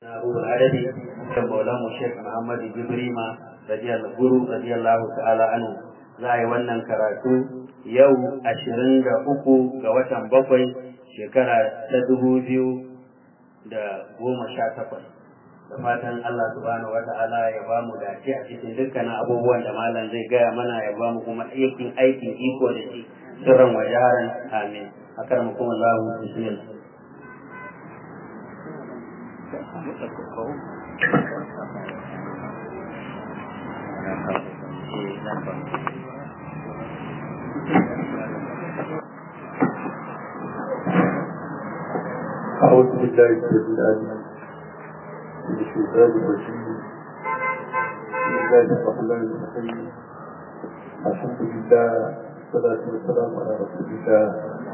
أبو العربي مولانا الشيخ محمد جبريما رضي الله guru radiyallahu ta'ala anhu za a yi wannan karatu yau ashirin da uku ga watan bakwai shekara ta dubu biyu da goma sha takwas da fatan Allah subhanahu wa ta'ala ya ba mu dace a cikin dukkanin abubuwan da malam zai gaya mana ya ba mu kuma aikin aikin iko da shi sirran wa jaharan amin akar mu kuma Allah bismillah أعوذ بالله السميع العليم من الشيطان الرجيم بسم الله الرحمن الرحيم الحمد لله والصلاة والسلام على رسول الله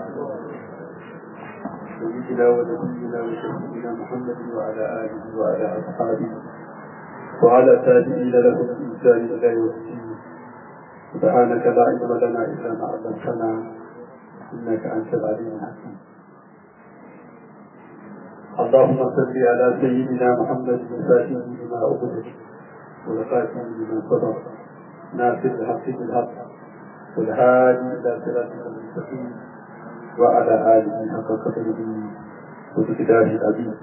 سيدنا ونبينا وشهيدنا محمد وعلى آله وعلى أصحابه وعلى تابعين له بإحسان إلى يوم الدين سبحانك لا علم لنا إلا ما علمتنا إنك أنت العليم الحكيم اللهم صل على سيدنا محمد الفاتح لما أغلق والخاتم لما سبق ناصر الحق بالحق والهادي إلى صراطك المستقيم وعلى آله حق قدره وبكتابه العظيم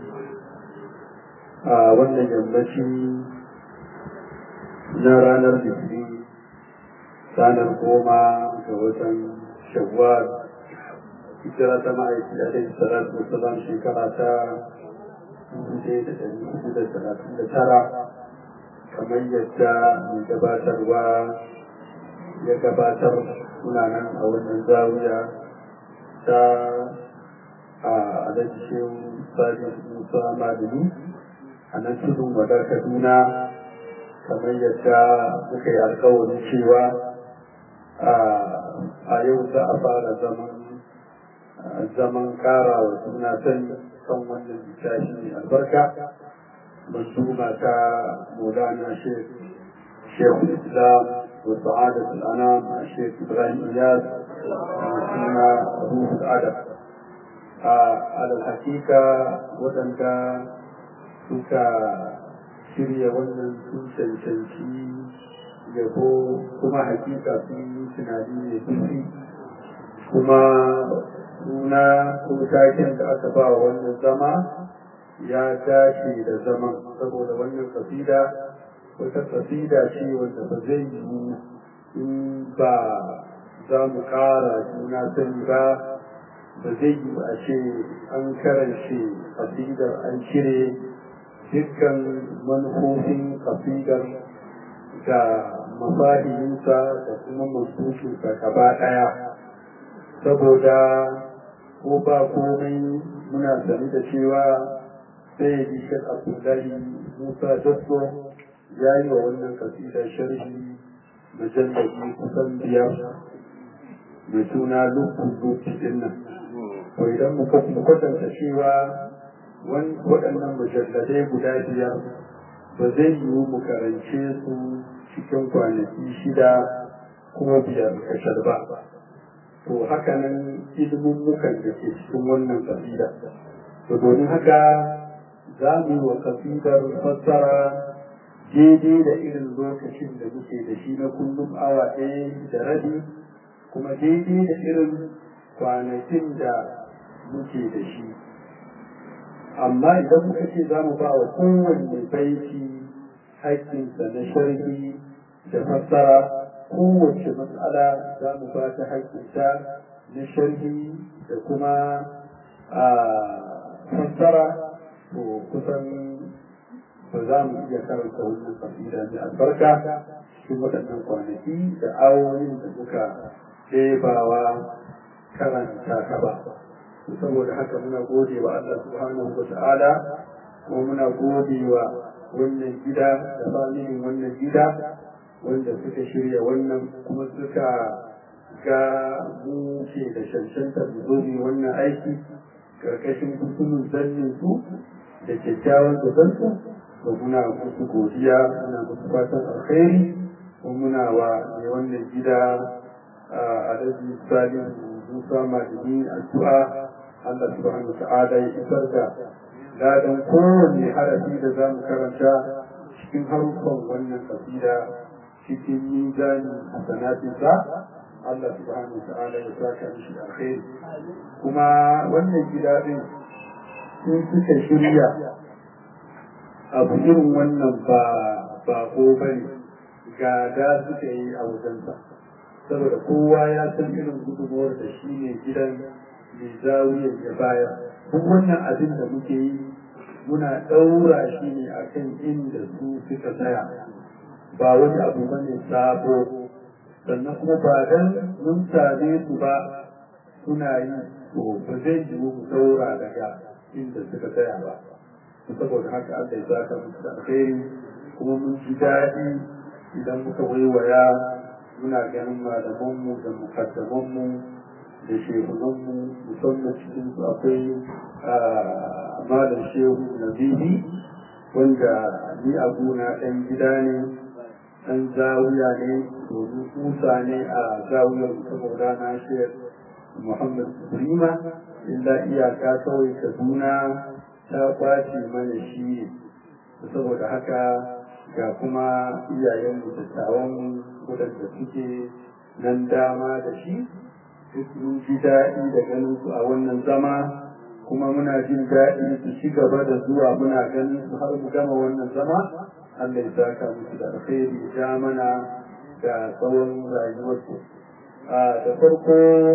a wannan yammaci na ranar litinin ranar goma ga watan shawwal hijira ta ma'aiki alaihi salatu wa salam shekara ta dubu ɗaya da ɗari hudu da talatin da tara kamar yadda mai gabatarwa ya gabatar muna nan a wannan zawiya ta a alhaji shehu salisu musa malami a nan tudun wadar kaduna kamar yadda muka yi alkawarin cewa a yau za a fara zaman zaman kara wa suna sani kan wannan littafi mai albarka manzuma ta maulana shekhu islam wa sa'adat al'anam a shekh ibrahim iyas suna ruhul adab a alal hakika waɗanda suka shirya wannan sun cancanci yabo kuma hakika sun yi tunani mai zurfi kuma suna ko taken da aka ba wannan zama ya dace da zaman saboda wannan kasida wata kasida ce wanda ba zai yi in ba za mu kara juna sani ba ba zai yi a ce an karance kasidar an cire dukkan manufofin kasidar da mafahiminsa da kuma mansukinsa gaba ɗaya saboda ko ba komai muna sani da cewa sai yi shek abdullahi musa dasso ya yi wa wannan kasida sharhi majallabi kusan biyar mai suna lukun lufi din nan to idan muka kwatanta cewa waɗannan mujalladai guda biyar ba zai yiwu mu karance su cikin kwanaki shida kuma biyar kashar ba to haka nan ilmummukan da ke cikin wannan kasida to domin haka za mu yi wa kasidar fassara daidai da irin lokacin da muke da shi na kullum awa ɗaya da rabi kuma daidai da irin kwanakin da muke da shi amma idan muka ce za mu ba wa kowanne baiti haƙƙinsa na sharhi da fassara kowace matsala za mu ba ta haƙƙinta na sharhi da kuma a fassara to kusan ba za mu iya karanta wannan kasida mai albarka cikin waɗannan kwanaki da awoyin da muka ɗebawa karanta ta ba saboda haka muna gode wa Allah subhanahu wa ta'ala kuma muna gode wa wannan gida da familin wannan gida wanda suka shirya wannan kuma suka ga mu ke da shanshanta mu zo mu wannan aiki karkashin hukumin zannin su da kyakkyawan zabansu da muna musu godiya muna musu fatan alkhairi kuma muna wa mai wannan gida a alhaji salim musa madini addu'a Allah subhanahu ta'ala ya isar da ladan kowanne harafi da za mu karanta cikin haruffan wannan kasida cikin mizanin hasanatinsa Allah subhanahu wa ta'ala ya saka mishi da alkhairi kuma wannan gida din sun suka shirya abu irin wannan ba ba ko bane gada suka yi a wajensa saboda kowa ya san irin gudunmuwar da shi ne gidan mai zawiyar ya baya duk wannan abin da muke yi muna ɗaura shi ne a kan inda su suka tsaya ba wani abu bane sabo sannan kuma ba dan mun same su ba suna yi to ba zai yiwu mu ɗaura daga inda suka tsaya ba saboda haka Allah ya saka musu da alkhairi kuma mun ji daɗi idan muka waiwaya muna ganin malamanmu da mukaddamanmu da shehunanmu musamman cikin su akwai malam shehu nabihi wanda ni abuna ɗan gida ne ɗan zawiya ne domin kusa ne a zawiyar saboda na shehar muhammad prima illa iyaka kawai kaduna ta kwace mana shi ne saboda haka ga kuma iyayenmu dattawan waɗanda suke nan dama da shi duk mun ji daɗi da ganin su a wannan zama kuma muna jin daɗi su ci gaba da zuwa muna ganin su har mu gama wannan zama Allah ya saka musu da alkhairi ja mana da tsawon rayuwarsu da farko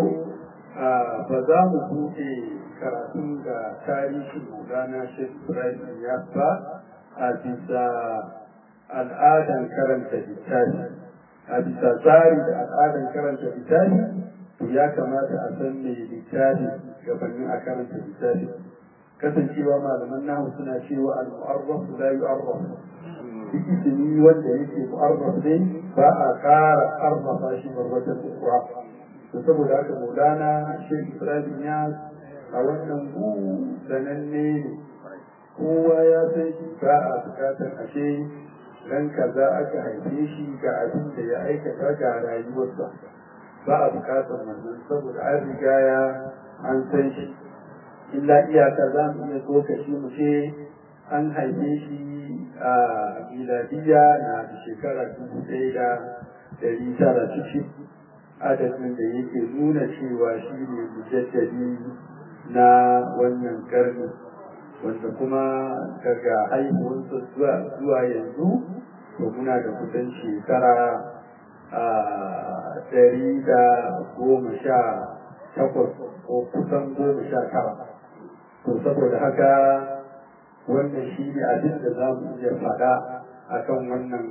ba za mu buɗe karatun da tarihin Maulana Sheikh Ibrahim ya ba a bisa al'adan karanta littafi a bisa tsari da al'adan karanta littafi to ya kamata a san me littafi gabanin a karanta littafi kasancewa malaman nahu suna cewa al-mu'arraf la yu'arraf duk ismi wanda yake mu'arraf ne ba a ƙara arrafa shi marwatan ukra to saboda haka maulana shekh ibrahim ya a wannan gu sananne ne kowa ya san shi ba a bukatar ashe dan kaza aka haife shi ga abin da ya aikata ga rayuwarsa ba a bukatar wannan saboda an riga ya an san shi illa iyaka za mu iya tsokaci mu ce an haife shi a miladiya na da shekara dubu ɗaya da ɗari tara cikin adadin da yake nuna cewa shi ne mujaddadi na wannan karni wanda kuma daga haihuwarsa zuwa yanzu to muna da kusan shekara a ɗari da goma sha takwas ko kusan goma sha tara to saboda haka wannan shi ne abin da za mu iya faɗa a kan wannan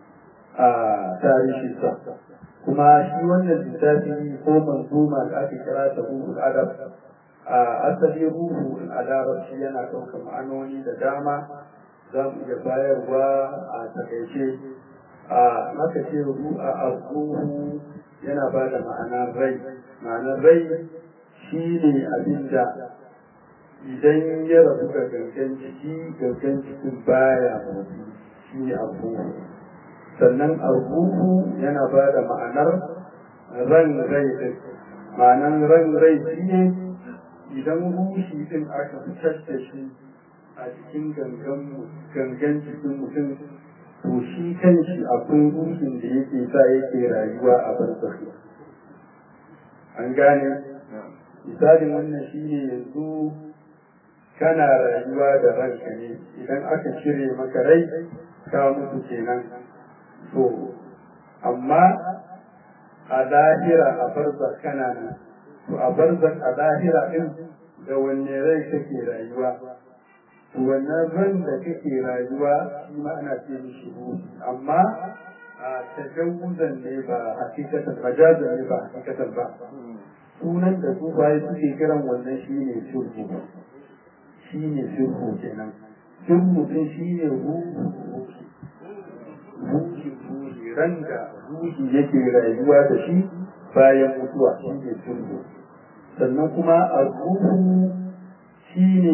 tarihinsa kuma shi wannan littafi ko manzuma da aka kira ta ruhul adab a asali ruhu a larabci yana ɗaukar ma'anoni da dama za mu iya bayarwa a takaice a maka ce ruhu a ruhu yana ba da ma'anar rai ma'anar rai shi ne abin da idan ya rabu ga gangan jiki gangan jikin baya motsi shi ne abubuwa sannan abubu yana ba da ma'anar ran rai din ma'anar ran rai shi ne idan rushi din aka fitar da shi a cikin gangan jikin mutum to shi kanshi akwai rushin da yake sa yake rayuwa a barzafi an gane misalin wannan shi ne yanzu kana rayuwa da ranka ne idan aka cire maka rai ka mutu kenan to amma a lahira a barzak kana nan to a barzak a lahira din da wanne rai kake rayuwa to wannan ran da kake rayuwa shi ma ana ce mishi ruhi amma a tajawuzan ne ba hakikatan majazan ne ba hakikatan ba sunan da su bayi suke kiran wannan shi ne sirru shi ne sirru kenan sirru din shi ne ruhu ruhi ruhi ran da ruhi yake rayuwa da shi bayan mutuwa shi ne sirru sannan kuma a ruhu shi ne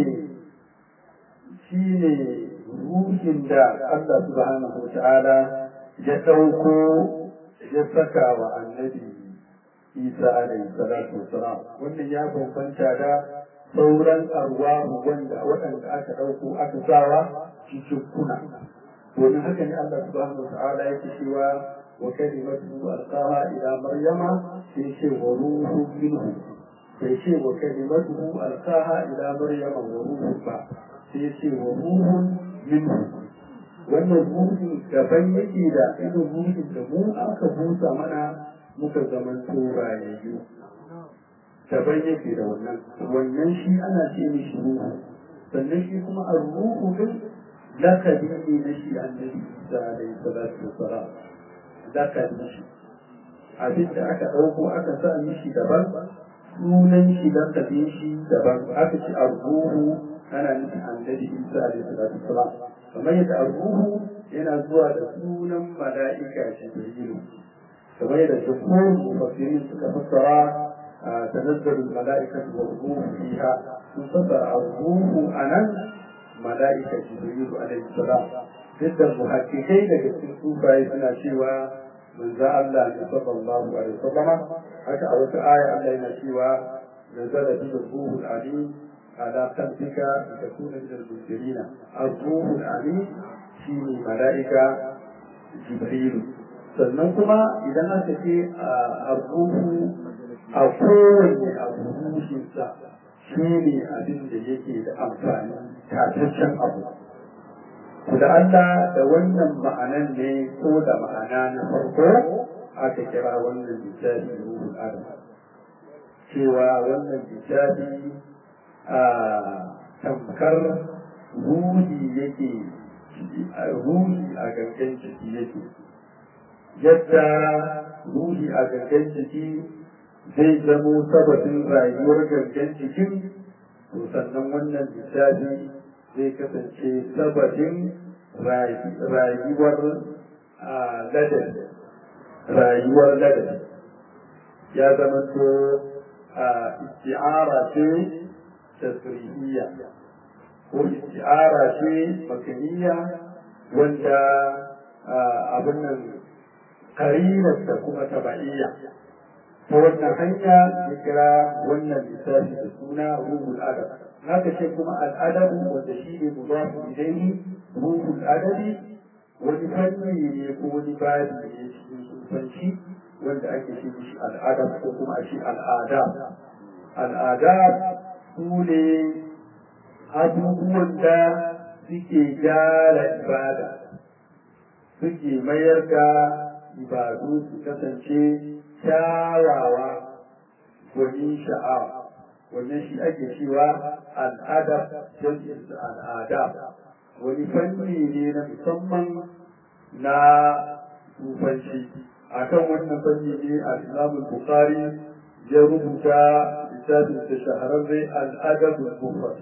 shi ne ruhin da Allah subhanahu wa ta'ala ya ɗauko ya saka wa annabi Isa alaihi salatu wassalam wannan ya bambanta da sauran arwahu wanda waɗanda aka ɗauko aka sawa cikin kuna domin haka ne Allah subhanahu wa ta'ala yake cewa wa kalimatu alqaha ila maryama sai ce wa ruhu minhu sai ce wa kalimatu alqaha ila maryama wa ruhu ba sai ce wa ruhun minhu wannan ruhin daban yake da irin ruhin da mu aka busa mana muka zaman turayayyu daban yake da wannan wannan shi ana ce mishi ruhu sannan shi kuma a ruhu din lakabi ne na shi annabi isa alaihi salatu wassalam lakabi shi abin da aka ɗauko aka sa mishi daban sunan shi lakabin shi daban aka ce a ruhu ana nufin annabi isa alaihi salatu wassalam kamar yadda a ruhu yana zuwa da sunan mala'ika jibrilu kamar yadda jumhur mufassirin suka fassara تنزل الملائكة والروح فيها تفسر الروح أنا ملائكة جبريل عليه السلام ضد المحققين لكن سوفا يسنا شيوا من ذا الله صلى الله عليه وسلم حتى أول آية الله ينا شيوا نزل به الروح العليم على قلبك لتكون من المنذرين الروح العليم شيني ملائكة جبريل sannan kuma idan aka ce a ruhu a kowane abu rushinsa shi ne abin da yake da amfani tataccen abu da Allah da wannan ma'anan ne ko da ma'ana na farko aka kira wannan littafi ruhul adam cewa wannan littafi a tamkar ruhi yake ruhi a gangan jiki yake yadda ruhi a gangan jiki zai zamo sababin rayuwar gangan jikin to sannan wannan littafi zai kasance sababin rayuwar ladar rayuwar ladar ya zama to isti'ara ce tasiriyya ko isti'ara ce makaniya wanda abin nan karinarsa kuma taba'iyya ta wannan hanya ya kira wannan lissafi da suna ruhul adab haka ce kuma al'adabu wanda shi ne mudafu ilaihi ruhul adabi wani fanni ne ko wani babi ne cikin sufanci wanda ake ce shi al'adab ko kuma a shi al'adab al'adab su ne abubuwan da suke gyara ibada suke mayar da ibadu su kasance kyawawa gwanin sha'awa wannan shi ake cewa al'adab jam'in al'adab wani fanni ne na musamman na tufanci akan wannan fanni ne al-imam bukhari ya rubuta littafin da shahararre al-adab al-mufrad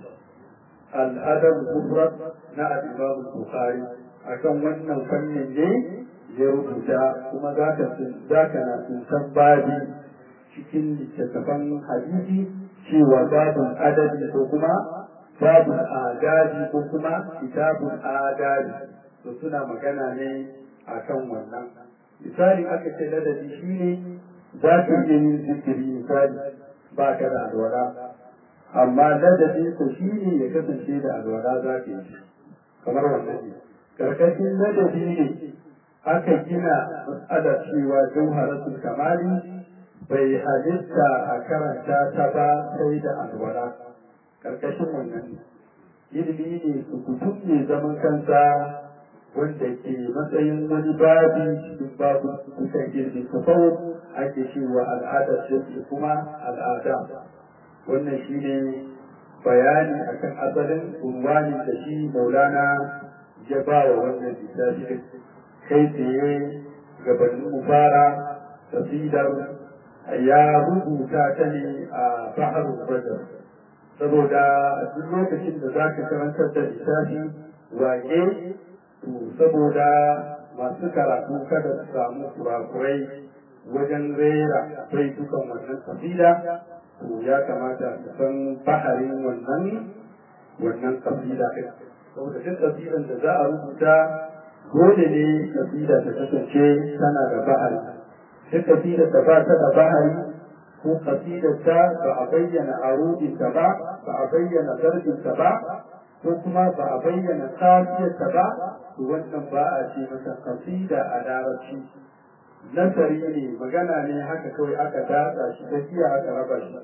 al-adab al-mufrad na al-imam bukhari akan wannan fannin ne ya rubuta kuma za ka na san babi cikin littattafan hadisi cewa babin adadi ko kuma babin adadi ko kuma kitabun adadi to suna magana ne akan wannan misali aka ce ladabi shine za ka iya yin zikiri misali ba ka da alwala amma ladabi ko shine ya kasance da alwala za ka yi kamar wannan ne karkashin ladabi ne aka gina matsalar cewa jauharatul kamali bai halitta a karanta ta ba sai da alwala karkashin wannan ilimi ne su kutum ne zaman kansa wanda ke matsayin wani babi cikin babu kusan ilmi tasawuf ake cewa al'adar shi kuma al'ada wannan shine bayani akan asalin unwani da shi maulana ya ba wa wannan littafi kai tsaye gabanin mubara tasidar ya rubuta ta ne a bahar badar saboda duk lokacin da za ka karantar da littafi wage to saboda masu karatu kada su samu kurakurai wajen rera bai dukan wannan kasida to ya kamata su san baharin wannan wannan kasida ɗin saboda duk kasidan da za a rubuta dole ne kasida ta kasance tana da bahari duk kasida da ba ta da bahari ko kasidarta ba a bayyana arudinta ba ba a bayyana zarbinta ba ko kuma ba a bayyana kafiyarta ba to wannan ba a ce masa kasida a larabci nasari ne magana ne haka kawai aka datsa shi ta jiya aka raba shi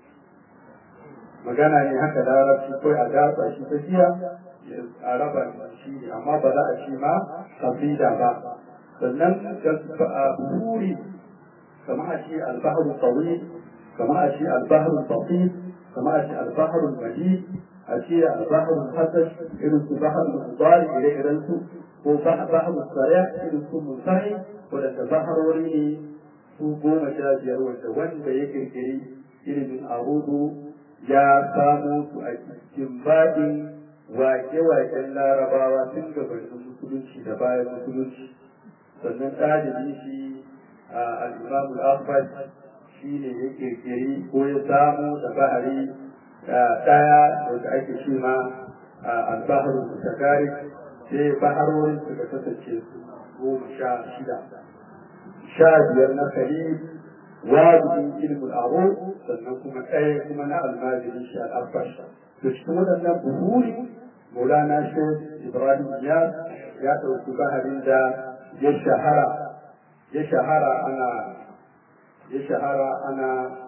magana ne haka larabci kawai a datsa shi ta jiya a raba shi ne amma ba za a ce ma kasida ba sannan buhuri kama a ce albahar tawil kama a ce albahar basit kama a ce albahar majid a ce albahar hasash irin su bahar mubari ire-iren su ko bahar sare irin su musai wadanda baharori ne su goma sha biyar wanda wanda ya kirkiri ilimin arudu ya samo su a cikin baɗin wake-waken larabawa tun gabanin musulunci da bayan musulunci sannan ɗalibi shi al'imam al'abbas shi ne ya kirkiri ko ya samu da bahari ɗaya wanda ake ce ma al-bahar mutakari sai baharorin suka kasance su goma sha shida sha biyar na khalil wajibin ilmul aro sannan kuma ɗaya kuma na almajiri shi al-abbas to cikin waɗannan buhuri maulana shek ibrahim ya ya ɗauki baharin da ya shahara ya shahara ana ya shahara ana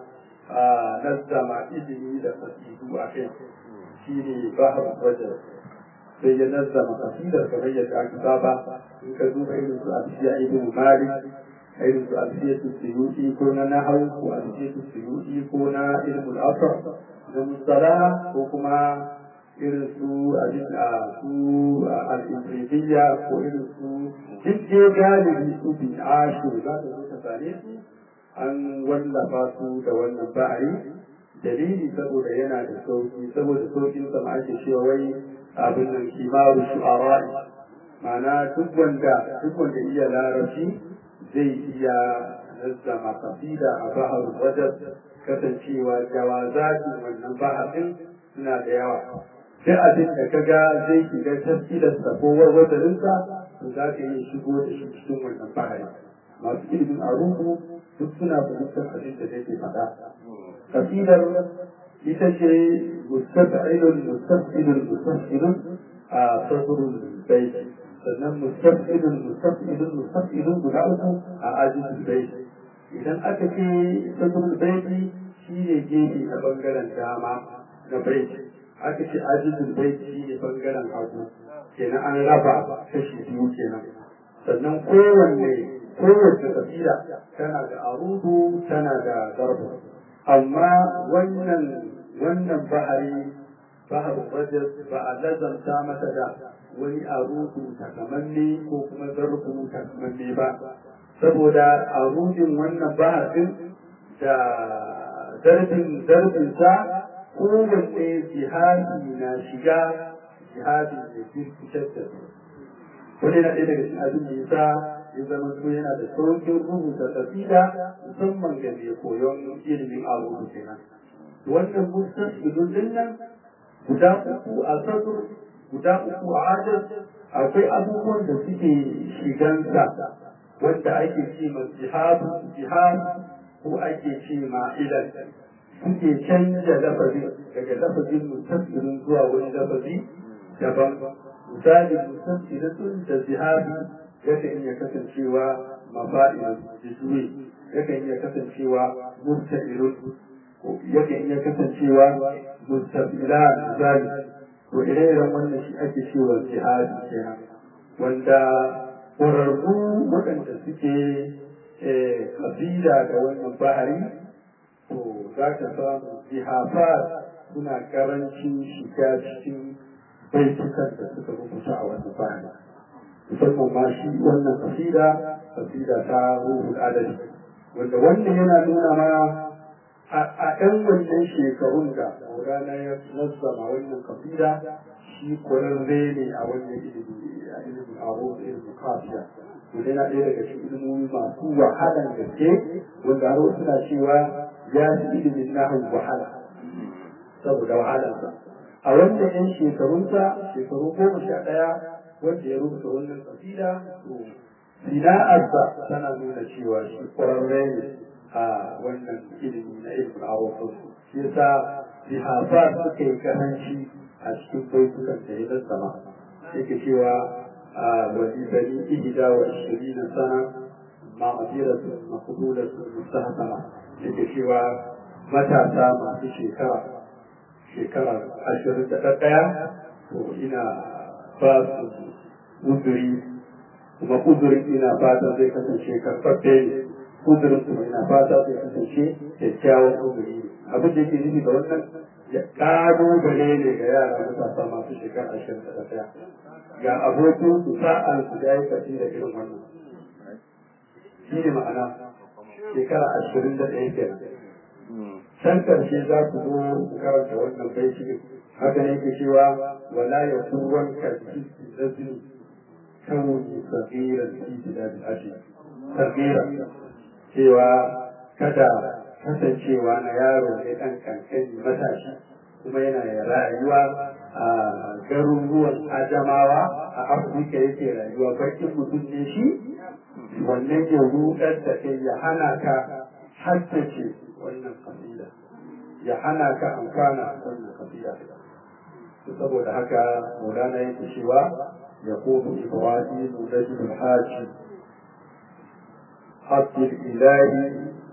nazzama ilimi da fasidu a kai shi ne bahar wajen sai ya nazzama kasidar kamar yadda aka saba in ka duba irin su alfiya ibn malik irin su alfiya su suyuti ko na nahawu ko alfiya su suyuti ko na ilmul asr da musala ko kuma irin su abin a su al'imribiya ko irin su duk galibi su bin ashu za ta zo ta same su an wallafa su da wannan ba'ari dalili saboda yana da sauki saboda saukin sa ma ake cewa wai abin nan kimaru shu'ara'i ma'ana duk wanda duk wanda iya larabci zai iya nazzama kasida a bahar wajen kasancewa jawazatin wannan baharin suna da yawa sai abin da ka ga zai shiga tafsirinsa ko wazarinsa to za ka yi shigo da shi cikin wannan bahari masu ilimin arubu duk suna fahimtar abin da nake faɗa kasidar ita ce mustaf'ilun mustaf'ilun mustaf'ilun a sadrul bayt sannan mustaf'ilun mustaf'ilun mustaf'ilun guda uku a ajizul bayt idan aka ce sadrul bayt shi ne gefe a bangaren dama na bayt aka ce ajizul bayt shi ne bangaren hagu kenan an raba kashi biyu kenan sannan kowanne kowace kabila tana da arudu tana da zarbu amma wannan wannan bahari bahar rajas ba a lazanta mata da wani arudu takamanne ko kuma zarbu takamanne ba saboda arudin wannan bahar din da zarbin zarbin sa kowanne jihadi na shiga jihadi da jirkitar da su wani na ɗaya daga cikin abin da ya sa ya zama so yana da saukin rubuta kasida musamman ga mai koyon ilimin abubu kenan wannan mustas idun din nan guda uku a sadur guda uku a adad akwai abubuwan da suke shigansa wanda ake ce ma jihadu jihad ko ake ce ma ilal suke canja lafazi daga lafazin mustaqbilin zuwa wani lafazi daban misali mustaqbilin da jihadi yakan iya kasancewa mafa'ilun jisuri yakan iya kasancewa mustaqbilun yakan iya kasancewa mustaqilan misali to ire-iren wannan shi ake cewa jihadi kenan wanda ƙwararru waɗanda suke kabila da wannan bahari to za ka samu jihafar suna karancin shiga cikin baitukan da suka rubuta a wannan bahari musamman ma shi wannan kasida kasida ta ruhul adadi wanda wannan yana nuna ma a ɗan wannan shekarun da maulana ya nazzama wannan kasida shi kwararre ne a wannan ilimi a ilimin aro da ilimin kafiya wanda yana ɗaya daga cikin ilimomi masu wahalan gaske wanda har suna cewa ya fi ilimin nahun wahala saboda wahalarsa a wannan yan shekarunsa shekaru goma sha ɗaya wanda ya rubuta wannan kasida to sina'arsa tana nuna cewa shi ƙwararre ne a wannan ilimi na ilimin arofin shi yasa lihafa suka yi karanci a cikin baitukan da ya sama yake cewa a wani bani ihda wa ishirina sana ma'adiratu maqbulatu mustahsana yake cewa matasa masu shekara shekara ashirin da ɗaya to ina ba su uzuri kuma uzurin ina fata zai kasance karfafe ne uzurin kuma ina fata zai kasance kyakkyawan uzuri ne abin da yake nufi da wannan ya ƙalubale ne ga yara matasa masu shekara ashirin da ɗaya ga abokin su sa'an su da ya kafi da irin wannan shi ne ma'ana shekara ashirin da ɗaya kenan can ƙarshe za ku zo ku karanta wannan baiti haka ne ke cewa wala ya kurwan karfi zazini kawai sagiran fi biladil ashi sagiran cewa kada kasancewa na yaro ne ɗan kankani matashi kuma yana rayuwa a garuruwan ajamawa a afirka yake rayuwa bakin mutum ne shi wannan ke rudar da kai ya hana ka haddace wannan kasida ya hana ka amfana wannan kasida saboda haka maulana yake cewa ya kofu ibrahim rajul haji عبد الإله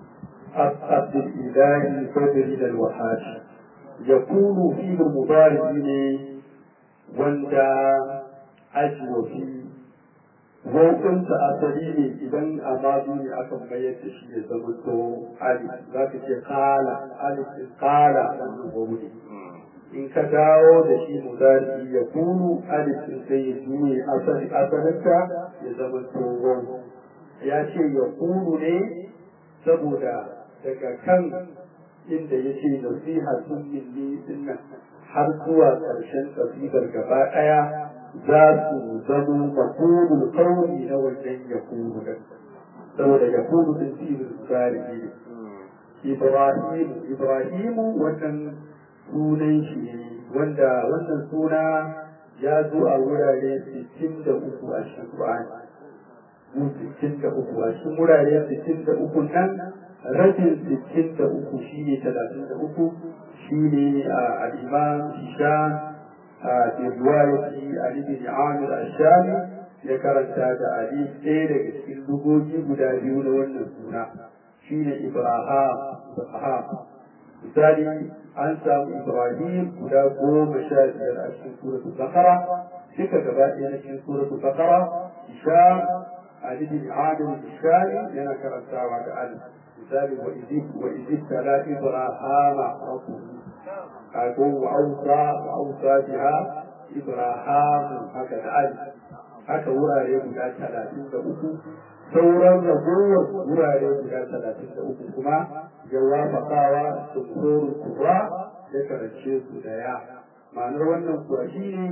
عبد الإله فدر الوحاش يكون في المضارعين وندا أجر في وكنت أصلي إذن أمامي أكم بيت شيء زمنتو ألف ذاك قال ألف قال وولي in ka dawo da shi mudari ya kunu alifin sai ya juye asali asalinta ya zama tsohon ya ce ya kunu ne saboda daga kan inda ya ce nasiha sun minni dinnan har zuwa ƙarshen kasidar gaba ɗaya za su zama makulul kauni na wannan ya kunu da saboda ya kunu din filin tsari ne ibrahimu ibrahimu wannan sunan shi ne wanda wannan suna ya zo a wurare 63 a cikin Qur'ani mu 63 a cikin wurare 63 nan rabin 63 shine 33 shine al-Imam Hisham a riwayati Ali bin Amir al-Shami ya karanta da Ali ɗaya daga cikin lugogi guda biyu na wannan suna shine Ibrahim Ibrahim misali an samu Ibrahim guda goma sha biyar a cikin suratul Baqara duka gaba ɗaya na cikin suratul Baqara Hisham Ali bin Amir Hishami yana karantawa da Ali misali wa idib wa idib tala Ibrahim rabbuhu kago wa ausa wa ausa biha Ibrahim haka da Ali haka wurare guda talatin da uku sauran ragowar wurare guda talatin da uku kuma ya wafakawa sumhurul kubra ya karance su da ya ma'anar wannan kuwa shi ne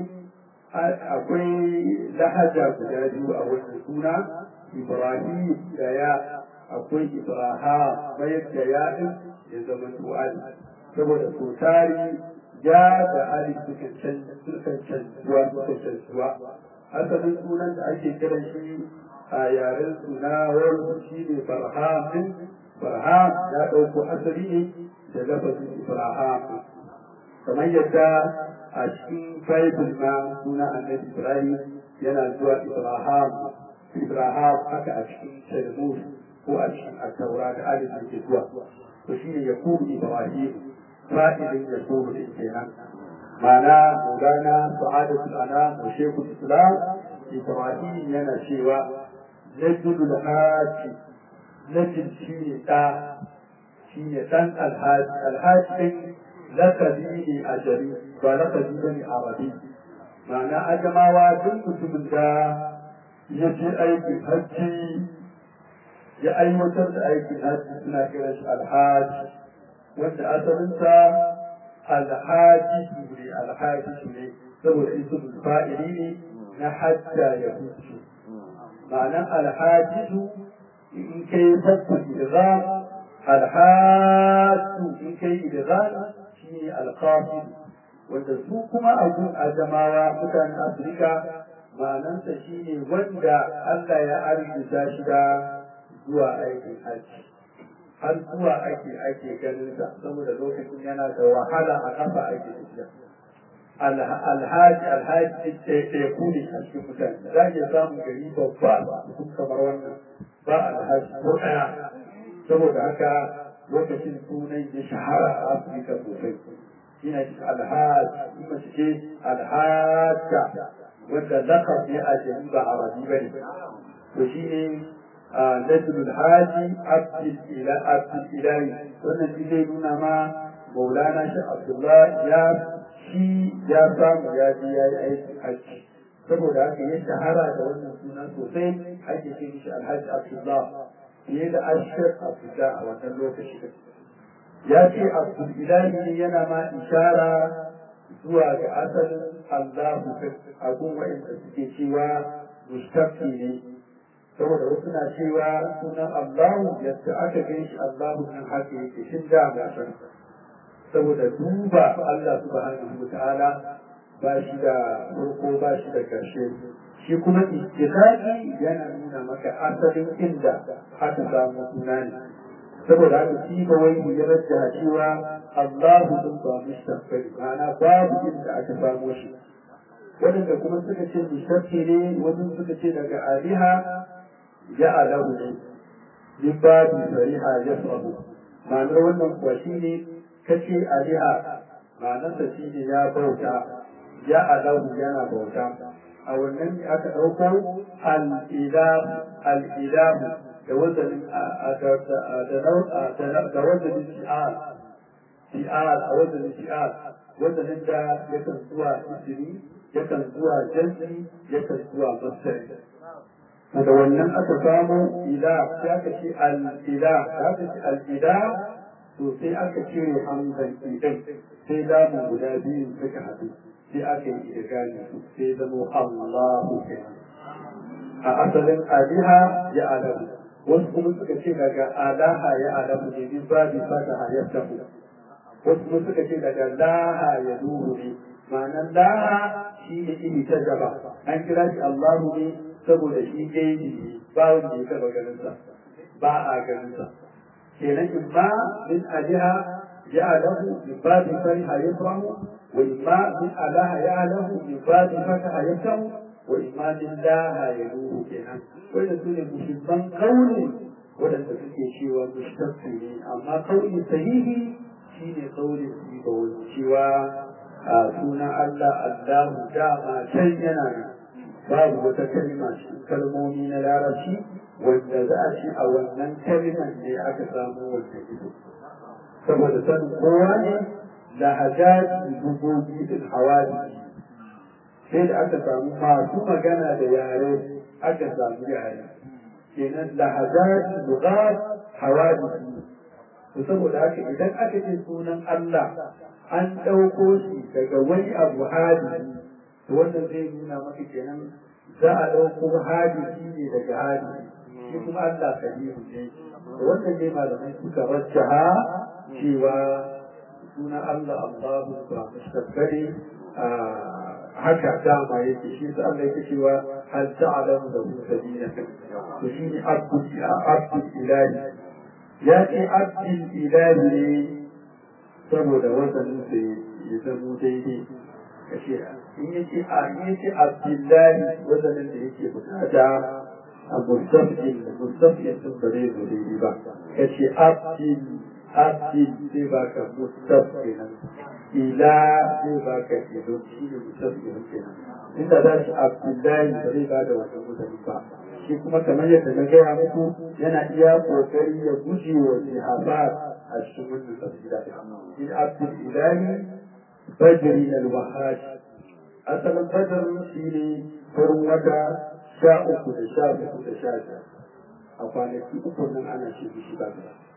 akwai lahaja guda biyu a wannan suna ibrahim da ya akwai ibrahim bayar da ya din ya zama tu'ali saboda so tari ya da ali sukan canzuwa sukan canzuwa asalin sunan da ake kiran shi a yaren suna wani shi ne farhamin farham ya ɗauko asali ne da lafazin ibrahim kamar yadda a cikin bible na suna annabi ibrahim yana zuwa ibrahim ibrahim haka a cikin talmud ko a cikin attaura da alif ke zuwa to shi ne yakubu ibrahim fa'ilin yakubu din kenan ma'ana maulana sa'adatul anam wa shekul islam ibrahim yana cewa najidul haji najid shi ne ɗa shi ne ɗan alhaji alhaji ɗin lakabi ne a jari ba lakabi ba ne arabi ma'ana ajamawa duk mutumin da ya je aikin hajji ya aiwatar da aikin hajji suna kiran shi alhaji wanda asalinsa alhaji ne alhaji ne saboda ismul fa'ili ne na hajja ya hutu ma'anan alhajisu in kai fasu idgham alhaju in kai idgham shine alqasid wanda su kuma abun ajamawa mutanen afirka ma'anansa shine wanda Allah ya arzuta shi da zuwa aikin hajji har zuwa ake ake ganin sa saboda lokacin yana da wahala a kafa ake tafiya alhaji alhaji ɗaya ku ne a cikin mutane za ke samun gari babba sun kamar wannan ba alhaji ko ɗaya saboda haka lokacin sunan ya shahara a afirka sosai shine alhaji kuma shi ce alhaja wanda lakab ne a jami ba arabi ba ne to shi ne najlul haji abdul ilahi wannan shi zai nuna ma maulana shi abdullah ya shi ya samu ya je ya yi aikin hajji saboda haka ya shahara da wannan suna sosai ake ce mishi alhaji abdullah fiye da ashir abdullah a wannan lokaci ya ce abdul ilahi ne yana ma ishara zuwa ga asalin allahu abun wa'inda suke cewa mustaqi ne saboda wasu na cewa sunan allahu yadda aka gan shi allahu nan haka yake shin da ga saboda duba Allah subhanahu wa ta'ala ba shi da farko ba shi da ƙarshe shi kuma istiqaqi yana nuna maka asalin inda aka samu suna ne saboda haka shi ba wai ya rajja cewa Allahu din ba mustaqbali ma'ana babu inda aka samu shi wadanda kuma suka ce mustaqi ne wasu suka ce daga aliha ya alahu ne min babu sariha yasabu ma'anar wannan kuwa shine kace aliha ma'anarsa shi ne ya bauta ya alahu yana bauta a wannan ne aka ɗauko al'ilahu da wazanin da wazanin shi'ar shi'ar a wazanin shi'ar wazanin da yakan zuwa isiri yakan zuwa jansi yakan zuwa masari da wannan aka samu ila ya ka ce al'ila ya ka ce al'ila to sai aka cire hamzan idan sai damu guda biyu suka haɗu sai aka yi idgami sai zamo Allahu kenan a asalin aliha ya alamu wasu kuma suka ce daga alaha ya alamu ne min babi fataha ya tafu wasu kuma suka ce daga laha ya duhu ne ma'anar laha shi ne ini ta gaba an kira shi Allahu ne saboda shi gaibi ne ba wanda ya taɓa ganinsa ba a ganinsa kenan imma min aliha ya'lamu min babi fariha yafrahu wa imma min alaha ya'lamu min babi fataha yafrahu wa imma min laha yaluhu kenan wanda su ne mushibban kauli wadanda suke cewa mushtaqi ne amma kauli sahihi shine kauli su ba wani cewa suna Allah Allahu dama can yana nan babu wata kalma cikin kalmomi na larabci wanda za a ce a wannan kalmar ne aka samu wanda ido saboda sanin kowa ne lahajat dubobi din hawadi sai da aka samu masu magana da yare aka samu yare kenan lahajat lughat hawadi to saboda haka idan aka ce sunan Allah an ɗauko shi daga wani abu hadisi to wannan zai nuna maka kenan za a ɗauko hadisi ne daga hadisi shi kuma Allah sahihu ne wannan ne malamai suka rajjaha cewa suna Allah Allahu ba mustabbari haka dama yake shi sa Allah yake cewa hal ta'lamu da hu sabila to shi ne abdul abdul ilahi ya ce abdul ilahi ne saboda wasanin sa ya zamo daidai kashe in yace a in yace abdullahi wasanin da yake bukata mustafin mustafin sun ba zai zo daidai ba ka ce abdin abdin zai baka mustafin ila zai baka ido shi ne mustafin kenan inda za shi abdullahi ba zai bada wannan mutane ba shi kuma kamar yadda na gaya muku yana iya kokari ya guje wa jihabat a cikin wannan tafsira in abdul ilahi bajri al-wahhaj asalin badar shi ne farin wata sha uku da sha uku da sha biyar a kwanaki uku nan ana ce mishi ba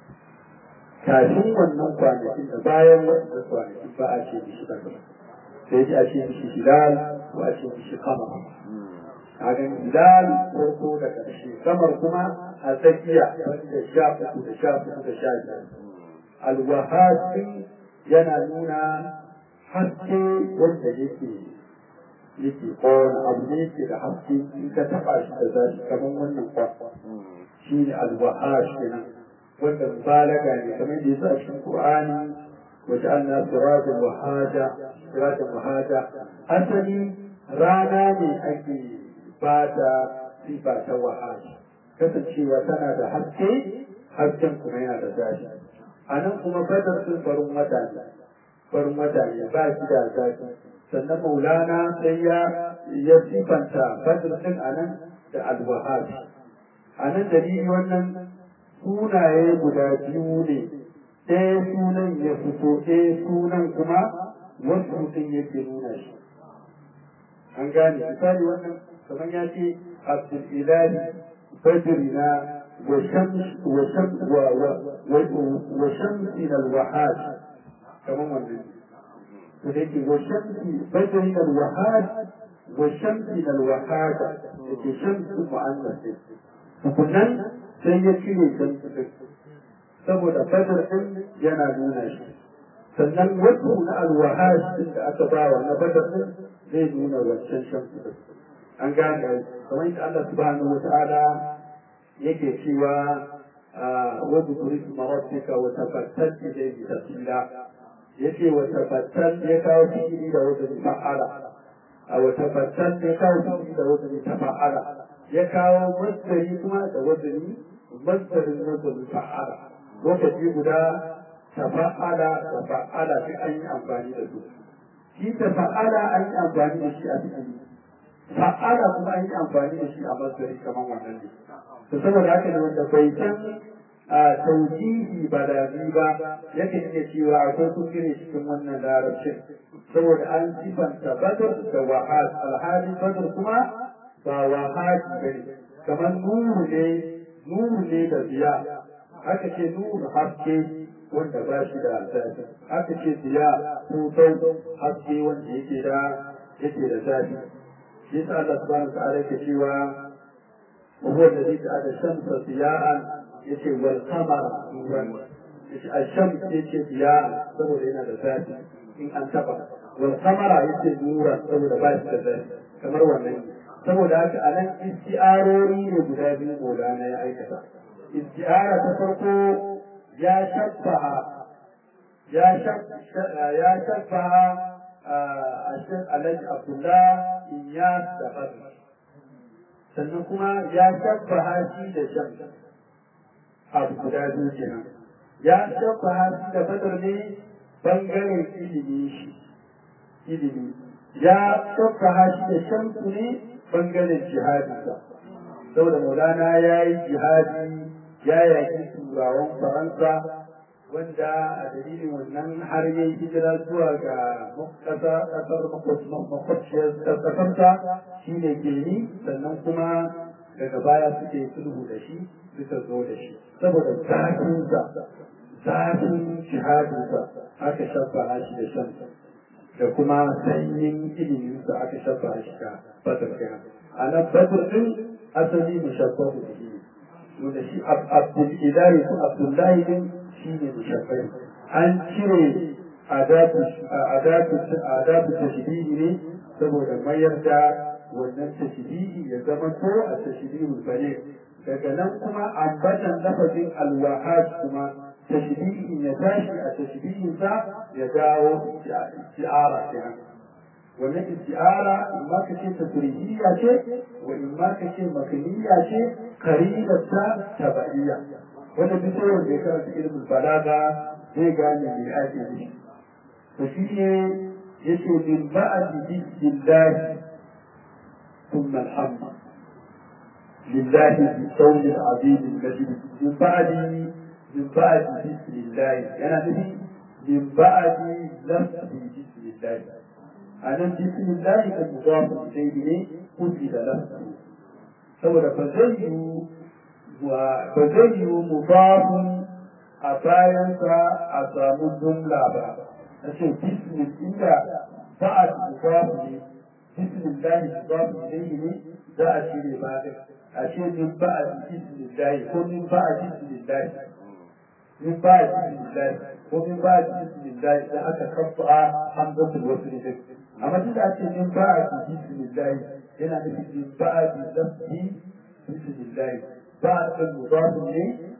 kafin wannan kwanakin da bayan wannan kwanakin ba a ce mishi ba sai ji a ce mishi hilal ko a ce mishi kamar a ga hilal farko da ƙarshe kamar kuma a tsakiya wanda sha uku da sha uku da sha biyar alwahasi yana nuna haske wanda yake yake kowane abu ne yake da haske in ka taɓa shi da zafi kamar wannan kwakwa shi ne alwahash kenan wanda mubalaga ne kamar da yasa a cikin Qur'ani wa ja'alna sirajan wahaja sirajan wahaja asali rana ne ake bada sifa ta wahaja kasancewa tana da haske hasken kuma yana da zafi a nan kuma badar sun farin wata ne farin wata ne ba shi da zafi sannan maulana sai ya ya sifanta badar din a nan da alwahabi a nan dalili wannan sunaye guda biyu ne ɗaya sunan ya fito ɗaya sunan kuma wasu mutum yake nuna shi an gane misali wannan kamar ya ce abdul ilahi بدرنا وشمس وشمس و و و وشمسنا الوحاد كمان من ولكن وشمس بدرنا الوحاد وشمسنا الوحاد التي شمس مؤنث فكنا سيكون شمس saboda badar din yana nuna shi sannan wasu na alwahaj din da aka bawa na badar din zai nuna wancan shamsu an gane kamar yadda Allah subhanahu wa ta'ala yake cewa wa dhkuri rabbika wa tabattal ilayhi tabtila yace wa tabattal ya kawo fi'ili da wajen fa'ala a wa tabattal ya kawo fi'ili da wajen tafa'ala ya kawo masdari kuma da wajen masdarin wajen fa'ala lokaci guda tafa'ala tafa'ala sai an yi amfani da su shi tafa'ala an yi amfani da shi a fi'ili fa'ala kuma an yi amfani da shi a masdari kamar wannan ne to saboda haka ne wanda bai san a taujihi ba da ba yakan iya cewa akwai kuskure cikin wannan larabcin saboda an sifanta badar da wahad alhali badar kuma ba wahad bane kamar nuru ne nuru ne da biya aka ce nuru haske wanda ba shi da zafi aka ce biya ko haske wanda yake da yake da zafi shi yasa Allah subhanahu wa ta'ala yake cewa وهو الذي جعل الشمس ضياء يشي والقمر نورا الشمس يشي ضياء سبب هنا ذات إن أنتبه والقمر يشي نورا سبب باش ذات كما هو النبي saboda haka a nan isti'arori ne guda biyu Maulana ya aikata isti'ara ta farko ya shabbaha ya ya shabbaha a shan alhaji abdullah iyas da fadl sannan kuma ya shabbaha shi da shan abu guda biyu kenan ya shabbaha shi da fadl ne bangaren ilimi shi ilimi ya shabbaha shi da shan ne bangaren jihadinsa saboda maulana ya yi jihadi ya yaki turawan faransa wanda a dalilin wannan har ya yi hijira zuwa ga ƙasar makwabciyar ƙasarsa shi ne geni sannan kuma daga baya suke sulhu da shi suka zo da shi saboda zafinsa zafin jihadinsa aka shabba shi da shan da kuma sanyin iliminsa aka shabba shi da badar kenan a nan badar din asali mushabbahu da shi wanda shi abdul ilahi ko abdullahi din shi ne mushabbahi an cire adabu tashbihi ne saboda mayar da wannan tashbihi ya zama ko a tashbihul bane daga nan kuma ambatan lafazin alwahaj kuma tashbihin ya tashi a tashbihin sa ya dawo isti'ara kenan wannan isti'ara in ma kace tasrihiyya ce wa in ma kace makaniyya ce qaribata tabaiyya wannan duk sai wanda ya karanta ilmin balaga zai gane me ake nufi to shi ne yace min ba'di billahi thumma alhamd لله بالقول العظيم المجيد من بعد من بعد بسم الله أنا نبي من بعد لفظ بسم الله أنا بسم الله المضاف إليه قتل لفظه saboda ba zai yi ba zai yi mudafun a bayansa a samu jumla ba na ce bismil inda ba a mudafu ne bismillahi mudafu ilayhi ne za a cire ba a ce min ba a bismillahi ko min ba a bismillahi min ba a bismillahi ko min ba a bismillahi da aka kafa hamzatul wasl din amma duk da ake min ba a bismillahi yana nufin min ba a bismillahi bismillahi ba a mudafun ne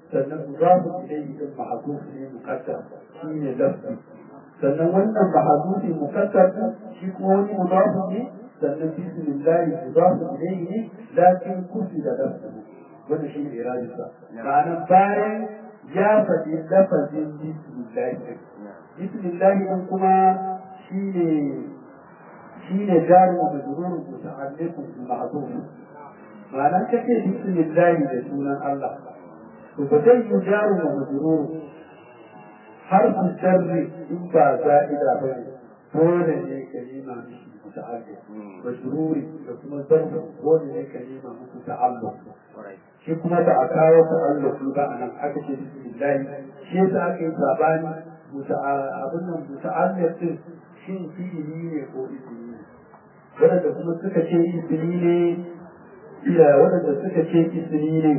sannan mudafu ilayhi din mahzuf ne muqaddar shi ne lafzi sannan wannan mahzufi muqaddar shi kuma wani mudafu ne sannan bismillahi mudafu ilayhi ne lakin kufi da lafzi wannan shi ne iradisa ma'ana bayan ya faɗi lafazin bismillahi bismillahi din kuma shi ne shi ne jarin wa majrurun muta'alliqun bil ma'zuf ma'ana kake bismillahi da sunan Allah to ba zai yi jarin wa majrurun harfin sharri in ba za'ida ba ne dole ne kalima mishi muta'alliq majruri da kuma zarfu dole ne kalima musu ta'alluq shi kuma da a kawo ta'alluq ba anan aka ce bismillahi shi yasa aka yi sabani abin nan muta'alliq din shin fi'ili ne ko ismi ne wadanda kuma suka ce ismi ne ila wadanda suka ce ismi ne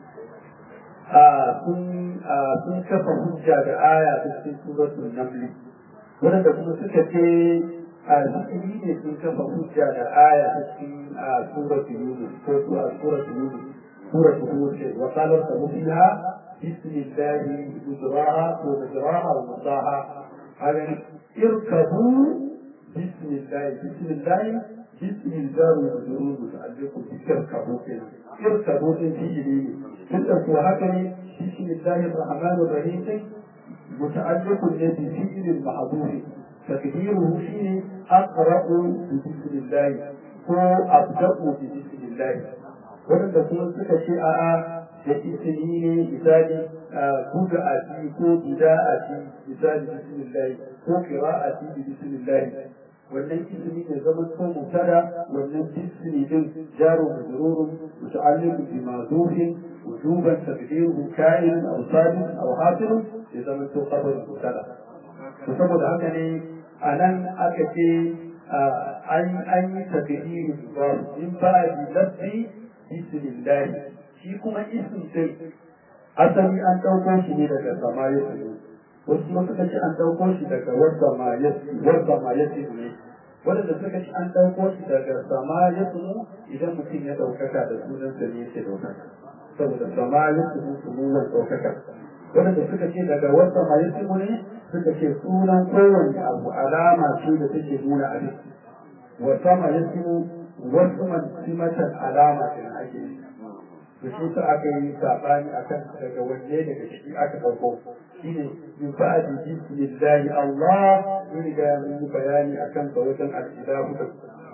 a sun sun kafa hujja da aya ta cikin suratul naml wadanda kuma suka ce a ismi ne sun kafa hujja da aya ta cikin suratul yunus ko suratul yunus suratul hud wa qala fiha بسم الله مجراها ومجراها ومرساها هذا اركبوا بسم الله بسم الله بسم الجار والمجرور متعلق بتركبوا كده اركبوا في جديد تلك وهكذا بسم الله الرحمن الرحيم متعلق بفعل المحظوظ تقديره شيء اقرا بسم الله هو ابدا بسم الله wadanda kuma suka ce a'a da isini ne misali buga a ci ko gida a ci misali bismillah ko kira a ci bismillah wannan isini ne zaman ko mutada wannan isini din jaro majrurun muta'alliq bi ma'zufin wujuban taqdiruhu ka'in aw sabit aw hasil ya zaman to khabar mutada to saboda haka ne anan aka ce an an yi taqdiru in ba bi lafzi bismillah shi kuma isin sai asali an ɗauko shi ne daga sama ya wasu kuma suka ce an ɗauko shi daga wadda ma ya wadda ma ya ne wadanda suka ce an ɗauko shi daga sama ya idan mutum ya ɗaukaka da sunan sa ne yake ɗaukaka saboda sama ya tsunu sumuwan ɗaukaka wadanda suka ce daga wadda ma ya ne suka ce sunan kowanne abu alama ce da take nuna abin wa sama ya wasu man simatan alama ce ake yi da shi sa aka yi saɓani a kan daga wanne daga ciki aka ɗauko shi ne min ba'adi bismillahi Allah mun riga mun yi bayani a kan wajen al'ilahu da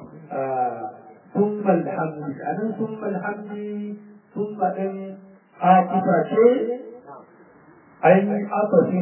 ثم الحمد أنا ثم الحمد ثم إن عاطفة شيء أي عطف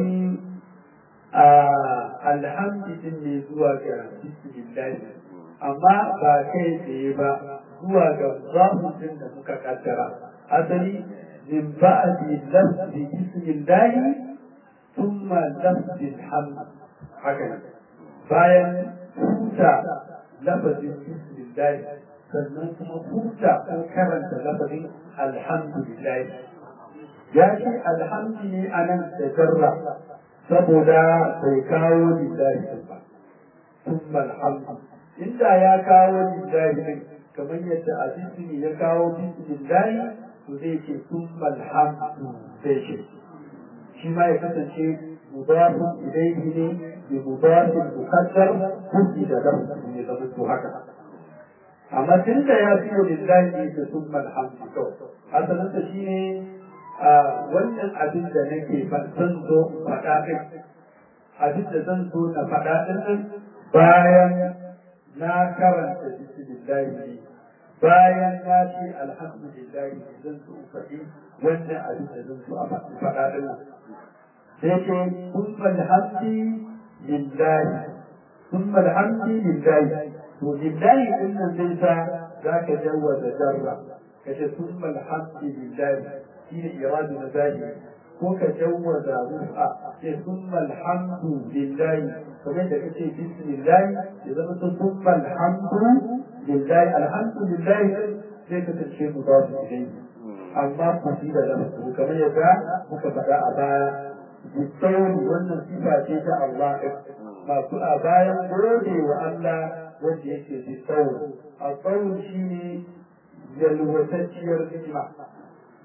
الحمد إني زواج بسم الله أما باكي سيبا زواج الظاهر إن مكاكترا asali min ba'di lafzi bismillah thumma lafzi alhamd haka bayan huta lafazin bismillah sannan kuma huta ko karanta lafazin alhamdulillah ya ce alhamdu ne a nan da jarra saboda bai kawo lillahi ba thumma alhamdu inda ya kawo lillahi kamar yadda a ya kawo bismillah to zai ce sun malhamdu zai ce shi ma ya kasance mudafin ilaihi ne bi mudafin mukaddar hujji da lafzi ne zama to haka amma tun da ya fi lillahi ne da sun malhamdu kawai asalinsa shi ne wannan abin da nake zan zo faɗa ɗin abin da zan zo na faɗa ɗin bayan na karanta bismillahi ne bayan ya ce alhamdulillah zan so faɗi wannan abin da zan so a faɗa ɗin nan sai ce kun alhamdi lillahi kun alhamdi lillahi to lillahi ɗin nan zai sa za ka jawaza jarra ka ce kun alhamdi lillahi shi ne iradu na zahiri ko ka jawaza rufa ce kun alhamdu lillahi kamar da kace bismillahi ya zama sun kun alhamdu لله الحمد لله sai ka tace mu ba su dai amma ku fi da lafu kamar yadda muka faɗa a baya bisawun wannan sifa ce ta Allah masu a bayan gode wa Allah wanda yake bisawun a tsawon shi ne yalwatacciyar ni'ima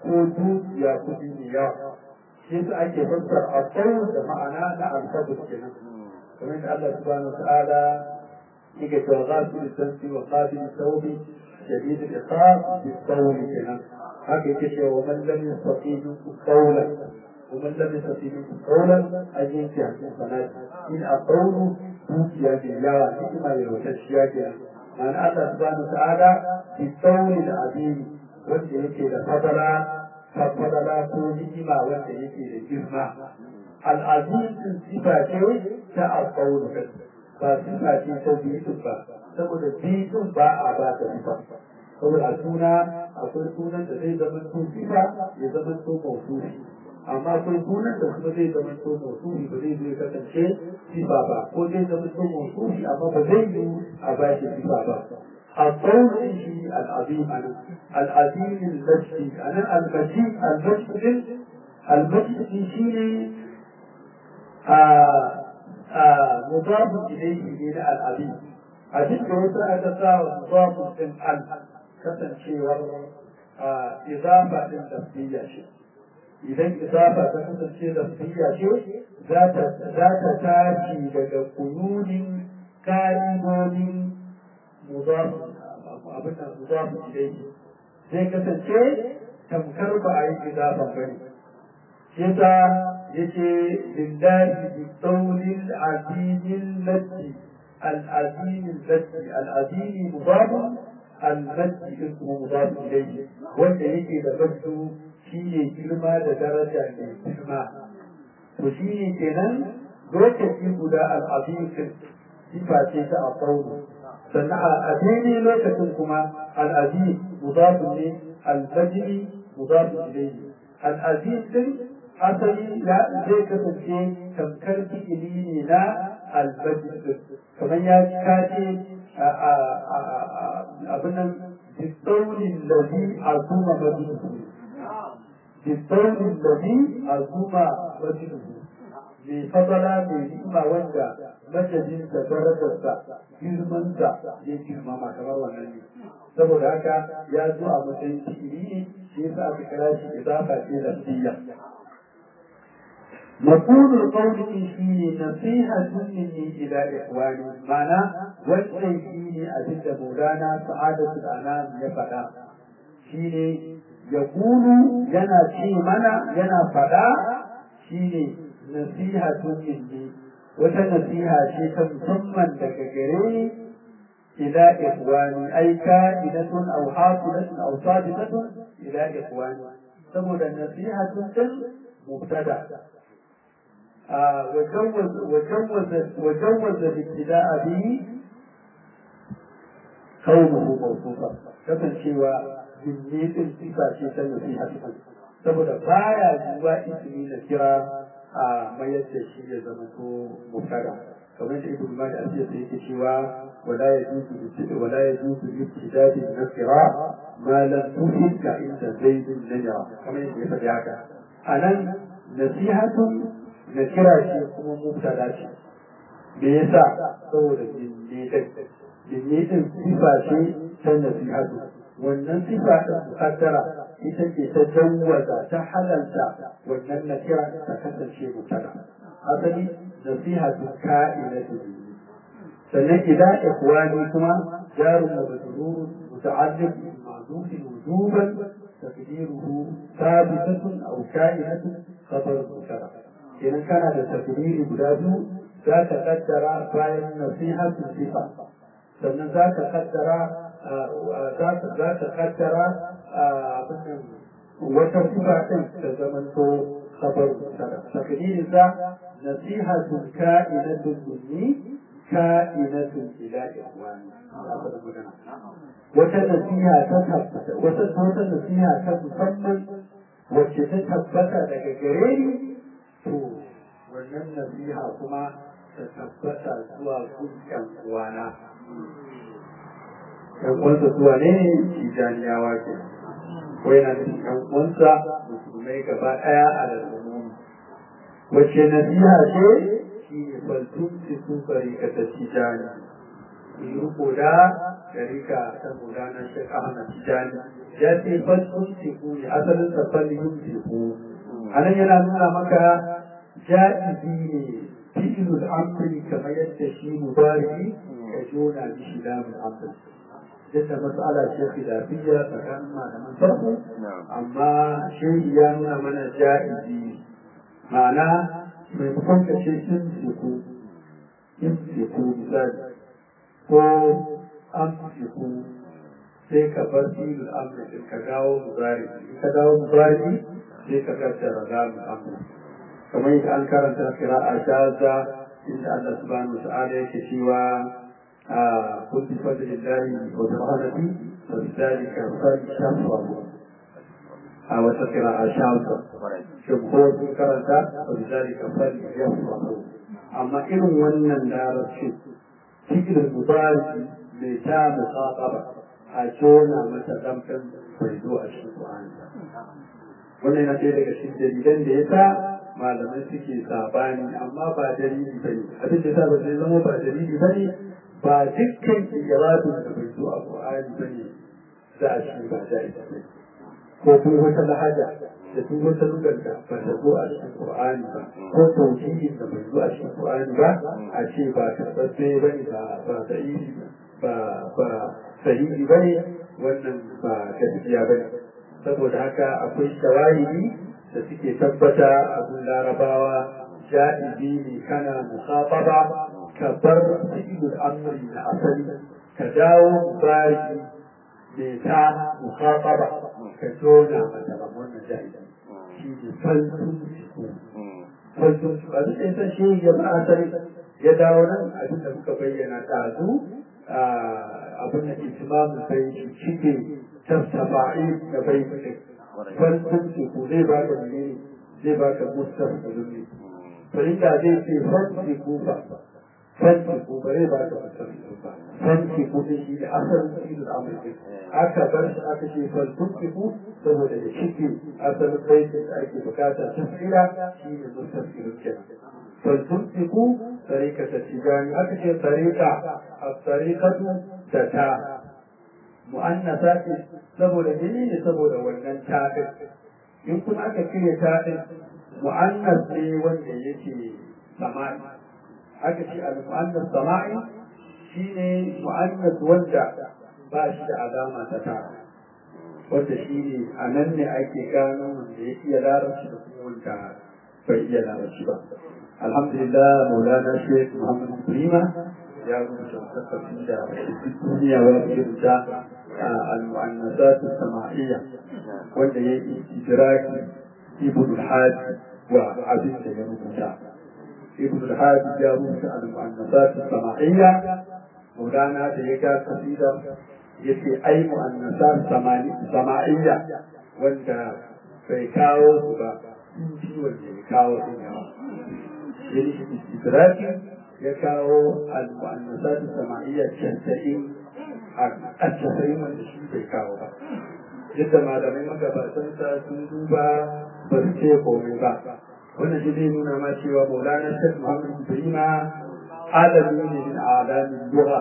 ko dukiya kuɗi mai yawa shi yasa ake fassara al-qawl da ma'ana na al-fadl kenan kamar da Allah subhanahu wa ta'ala yake cewa ghafir al-dhanbi wa qabil al-tawbi شديد العقاب بالقول كنا هكذا يقول ومن لم يستطيع منكم قولا ومن لم يستطيع منكم قولا أن ينكح الحسنات إن القول توتي بالله كما يوتشيا كنا معنى الله سبحانه وتعالى بالقول العظيم wanda yake da fadala fadala ko ni'ima wanda yake da girma al'azim din sifa ce ta alƙawlu ba sifa ce ta biyu ba saboda bidun ba a ba ta sifa saboda a suna akwai sunan da zai zama to sifa ya zama to mausufi amma akwai sunan da kuma zai zama to mausufi ba zai zai kasance sifa ba ko zai zama to mausufi amma ba zai yi a ba shi sifa ba القول شيء العظيم أنا العظيم المجد أنا المجيد المجد المجد شيء مضاف إليه من العظيم abin da wasu aka sa wa mudafin din al kasancewar izafa din tafsiriya ce idan izafa ta kasance tafsiriya ce za ta tashi daga kuyunin ka'idodin mudafin abin da mudafin ilaihi zai kasance tamkar ba a yi izafan ba ne shi yasa yake lillahi bi qawlil azimil lati العظيم المجد العظيم مضاف المجد اسمه مضاف إليه wanda yake da mabdu shi ne girma da daraja mai girma to shi ne kenan lokaci guda al'azim sifa ce ta alƙawlu sannan a daidai lokacin kuma al'azim mudafun ne al-majdi mudafun ilayhi al-azim din asali ya zai kasance tamkar fi'ili ne na al-majdi kamar ya kace abin nan bisaunin lazi azuma majidu bisaunin lazi azuma majidu mai fadala mai ni'ima wanda majadinsa darajarsa girmansa ya girmama kamar wannan ne saboda haka ya zo a matsayin fi'ili ne shi yasa aka kira shi idafa ce lafiya مقول القول فيه نصيحة مني إلى إخواني معنى والشيء فيه أجد مولانا سعادة الأنام يفدا شيني يقول ينا شي منا ينا فدا شيني نصيحة مني وتنصيحة شيء مسمى دكجري إلى إخواني أي كائنة أو حاصلة أو صادقة إلى إخواني ثم النصيحة مبتدأ وجوز وجوز وجوز الابتداء به كونه موصوفا kasancewa jinnitin sifa ce ta nasiha saboda baya zuwa ismi na kira a mayar da shi ya zama to mubtada kamar da ibn malik asiya sai yake cewa wala yajuzu wala yajuzu ibtidadi nakira ma lam tuhid ka inda zaidun najara kamar yadda ya faɗi haka anan nasihatun na kira shi kuma mubtada ce me yasa saboda jinne din jinne din sifa ce ta nasihatu wannan sifa ta mukaddara ita ce ta jawwaza ta halalta wannan na kira ta kasance mubtada asali nasihatu ka'inatu sannan idan ikhwani kuma jarun wa majrurun muta'alliq bi ma'duf wujuban تقديره ثابتة أو كائنة خبر مبتدأ kenan kana da tafsiri guda biyu za ka kaddara bayan nasiha sifa sannan za ka kaddara za ka kaddara wata sifa ɗin ta zamanto khabar mustada takdirin sa nasihatun ka'inatun minni ka'inatun ila ikhwani wata nasiha ta tabbata wata wata nasiha ta musamman wacce ta tabbata daga gare ni to wannan nasiha kuma ta tabbata zuwa gun uwana ‘yan uwansa zuwa ne tijaniyawa ke ko yana da ‘yan uwansa musulmai gaba ɗaya a da wacce nasiha ce shi ne faltun su ka ta tijani riko da ɗarika ta gudana shek ahmad tijani ya ce falsun teku ne asalin sa falsun teku a nan yana nuna maka ja'izi ne fi'ilul amri kamar yadda shi mubari ka jona mishi lamun amri yadda mas'ala ce khilafiyya tsakanin malaman farko amma shehi ya nuna mana ja'izi ma'ana maimakon ka ce in teku in teku misali ko an teku sai ka bar filin amri ka dawo mubari in ka dawo mubari sai ka kaddara zamu amri kamar yadda an karanta kira'a shaza inda Allah subhanahu wa ta'ala yake cewa قل بفضل الله وبرحمته فبذلك فليفرحوا أو تقرأ شاذة جمهور كرنتا وبذلك فليفرحوا أما إن ونن دار الشيء فكر المضارع ميتا مخاطبة أجونا متدمكن بيدو الشيطان wannan yana ɗaya daga cikin dalilan da ya sa malamai suke sabani amma ba dalili ba ne abin da ya sa ba zai zama ba dalili ba ne ba dukkan ijabatun da bai zo a Qur'ani ba ne za a shi ba da ita ba ko kuma wata lahaja da duk wata lugar da ba ta zo a cikin Qur'ani ba ko tauhidin da bai zo a cikin Qur'ani ba a ce ba karɓaɓɓe ba ne ba ba sahihi ba ba sahihi ba ne wannan ba gaskiya ba ne saboda haka akwai shawahidi da suke tabbata abin larabawa ja'izi ne kana mukhafaba ka bar fi'ilul amri na asali ka dawo mubariki mai ta mukhafaba ka jona mata ba wannan ja'izi shi ne falsun shiku falsun shiku a duk ɗaya shi ya ba asali ya dawo nan abin da muka bayyana ɗazu abin da itimamin bai shi cike tattafa'i da bai kuɗi falsun shiku zai ba ka menene zai ba ka mustaqbalin ne to inda zai ce falsun shiku ba fanki ko bare ba ka fasar ba fanki ko da shi da asalin filin amurka aka bar shi aka ce falfunki ko saboda da shike asalin baitin da ake bukata ta tsira shi ne musar kenan falfunki ko tsarika ta tijani aka ce tsarika a tsarikatu da ta mu'annasa ce saboda jini ne saboda wannan taɗin in kuma aka cire taɗin mu'annas ne wanda yake samani aka ce al-mu'annas sama'i shine mu'annas wanda ba shi da alama ta ta wanda shine a nan ne ake gano wanda ya iya larabci da kuma wanda bai iya larabci ba alhamdulillah maulana shek muhammad prima ya rubuta tattafi da duk duniya wa rubuta al-mu'annasat sama'iyya wanda ya yi idraki ibn al-hajj wa abin da ya rubuta ابن الحاج جابوس المؤنثات السماعية مولانا ديكا قصيدة يتي أي مؤنثات سماعية وانت فيكاو سبا انتي وانت يكاو إنها يعني استدراكي يكاو المؤنثات السماعية تشتئين التسعين وانت شي فيكاو yadda malamai magabatansa sun duba ba su ce komai ba wannan shi zai nuna ma cewa maulana shek muhammad ibrima alami ne min alamin duha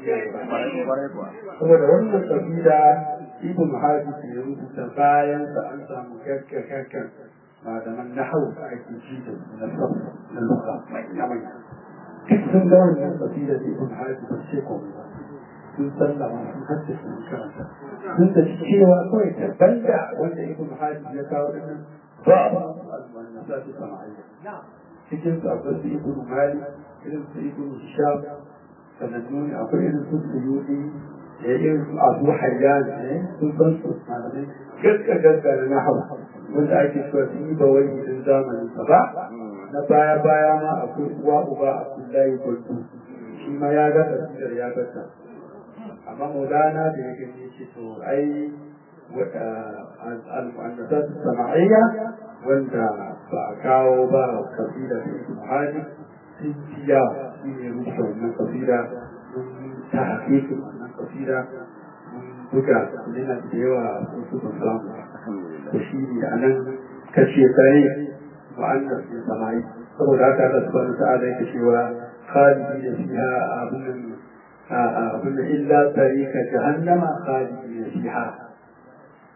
saboda wannan kabila ibn haji ke rubuta bayan sa an samu kakkan malaman nahau da ake ji da na sab na luka manya manya duk sun ga wannan kabila da ibn haji ba ce komai ba sun sallama sun haddace sun karanta sun da cewa kawai daban da wanda ibn haji ya kawo dinnan بعض المؤنثات الصناعية cikin su akwai su ibn mali irin su ibn hisham sanannun akwai irin su suyudi da irin su abu hayyan ne sun san su malamai gaska gaska na nahawa wanda ake cewa sun yi bawai din zamanin sa ba na baya baya ma akwai uwa uba abdullahi gulbu shi ma ya ga tafsir ya ga ta amma maulana da ya gani shi to ai المؤنثات السماعية وانت فأكاو با قصيدة في المعاني سنتيا في رشا من قصيدة من تحقيق من قصيدة من بكا لنا ديوا وصوت السلام وشيني أنا كشيطاني مؤنث السماعي saboda haka Allah subhanahu ta'ala yake cewa khalidina fiha abun abun illa tarika jahannama khalidina fiha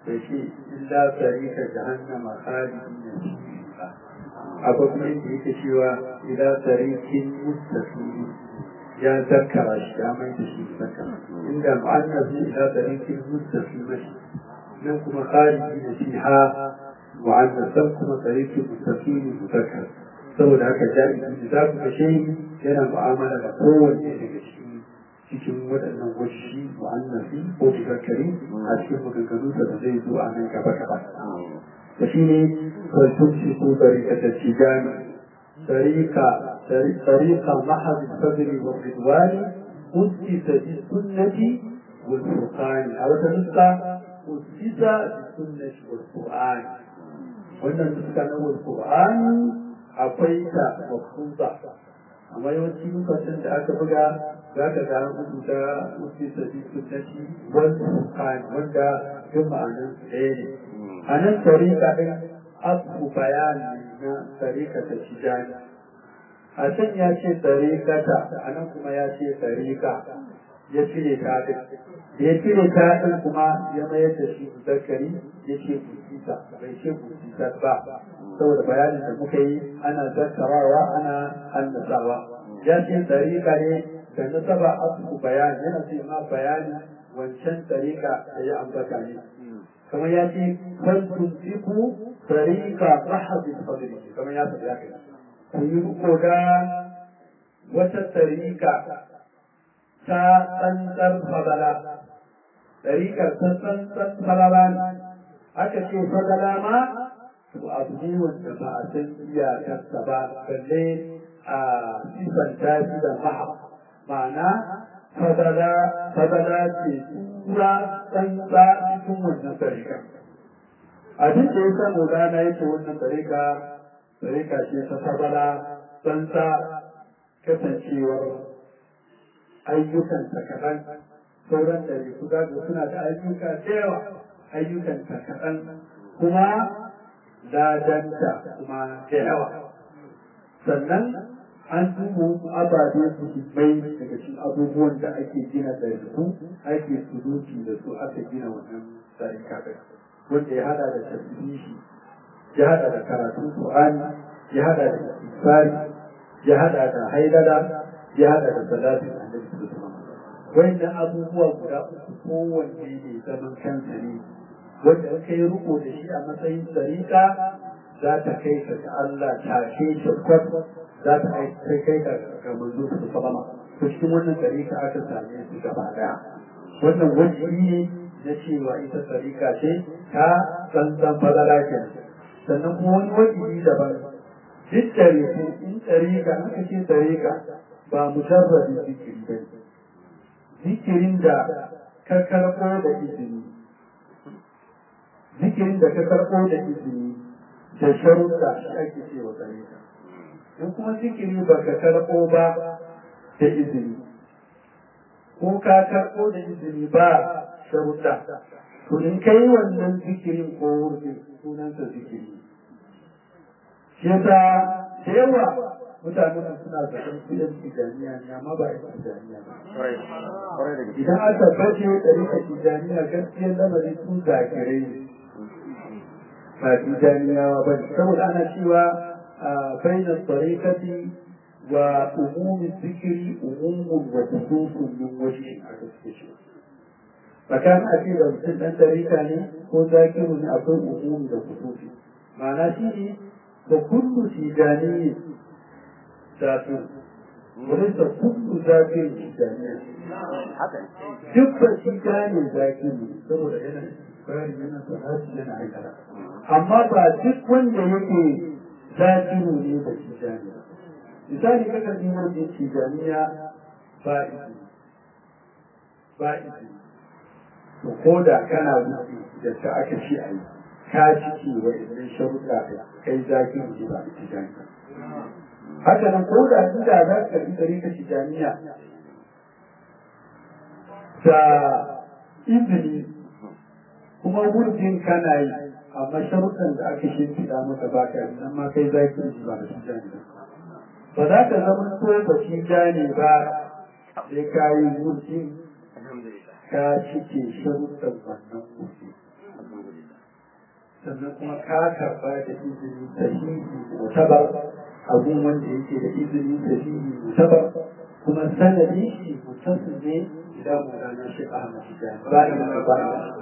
da shi illa tarika jahannama khalidina fiha akwai kuma yadda yake cewa ila tarikin mustaqim ya zakara shi ya mai da shi zakara inda mu'annabi ila tarikin mustaqim nan kuma khalidina fiha mu'annasan kuma tarikin mustaqim muzakkar saboda haka jami'i za ku ga shi yana mu'amala da kowanne daga cikin cikin waɗannan washi mu'annafi ko muzakkari a cikin maganganunsa da zai zo a nan gaba gaba da shi ne فلتمسكوا طريقة التجان طريقة طريقة محض الفضل والرضوان أسس بالسنة والفرقان أو تنسى أسس بالسنة والقرآن wannan suka na Qur'an akwai ta mafuta amma yawanci lokacin da aka buga za ka ga rubuta usi sabi sunnati wal Qur'an wanda duk ma'anar ɗaya ne a nan tariqa din abu bayani na tarika ta tijani a can ya ce tarika ta a nan kuma ya ce tarika ya cire ta din da ya cire ta din kuma ya mayar da shi zakari ya ce busisa bai ce busisa ba saboda bayanin da muka yi ana zakarawa ana annasawa ya ce tarika ne da nasaba abu bayani yana ce ma bayani wancan tarika da ya ambata ne kamar ya ce فلتمسكوا طريق محض الفضل كما يا سيدي كيرو da wata tarika ta tsantsar fadala tarikar ta tsantsar fadala ne aka ce fadala ma to abu ne wanda ba a san iyakarsa ba balle a sifanta shi da maha ma'ana fadala fadala ce tura tsantsa cikin wannan tarikar abin da ya samu rana yake wannan tarika tarika ce ta sabala tsantsa kasancewar ayyukan ta kaɗan sauran ɗari su gaga suna da ayyuka da yawa ayyukan ta kaɗan kuma ladanta kuma da yawa sannan an duba wasu ababe muhimmai daga cikin abubuwan da ake gina ɗariku ake suluki da su aka gina wannan tarika ɗin wanda ya hada da tasbihi ya hada da karatun Qur'ani ya hada da istighfari ya hada da haidala ya hada da salatin annabi sallallahu alaihi wasallam wannan abubuwa guda uku kowanne ne zaman kansa ne wanda in kai riko da shi a matsayin tsarika za ta kai ka ga Allah tashe shi kwat za ta kai kai ka ga manzo sallallahu alaihi to cikin wannan tsarika aka same su gaba daya wannan wani ne na cewa ita tsarika ce ta tsantsan fadala ke sannan kuma wani wajibi daban duk tarihi in tsarika aka ce tsarika ba mujarrabin zikiri ba zikirin da ka karɓo da izini zikirin da ka karɓo da izini da sharuɗa shi ake cewa tsarika in kuma zikiri ba ka karɓo ba da izini ko ka karɓo da izini ba sharuɗa to in kai wannan zikirin ko wurin sunansa zikiri shi yasa da yawa mutanen suna zaton su yan tijaniya ne amma ba yan tijaniya ba idan aka bace ɗarika tijaniya gaskiyar lamari su zakirai ne ba tijaniyawa ba ne saboda ana cewa bainar tsarikati wa umumin zikiri umumun wa khususun min wajhi aka suke cewa tsakanin a ce da mutum ɗan tarika ne ko zakiru ne akwai umumi da kusufi ma'ana shi ne da kullu tijani zafi wani da kullu zakiru tijani duk ba tijani zakiru saboda yana bari yana sahaji yana aikata amma ba duk wanda yake zakiru ne da tijani misali kakan yi wanda tijaniya ba izini ba izini to ko da kana wuce da ta aka ce a yi ka ciki wa idan sharuɗa kai zaki ne ba tijaniya haka nan ko da inda za ka karɓi ɗari ka tijaniya da izini kuma wurjin kana yi amma sharuɗan da aka shimfiɗa maka ba ka yi amma kai zaki ne ba tijaniya ba za ka zama ko ba tijani ba sai ka yi wurjin ka cike sharuɗan wannan kuɗi sannan kuma ka karɓa da izini sahihi mutabar abun wanda yake da izini sahihi mutabar kuma sanadin shi mutasil ne idan mulana shi Ahmad Tijani ba da mana ba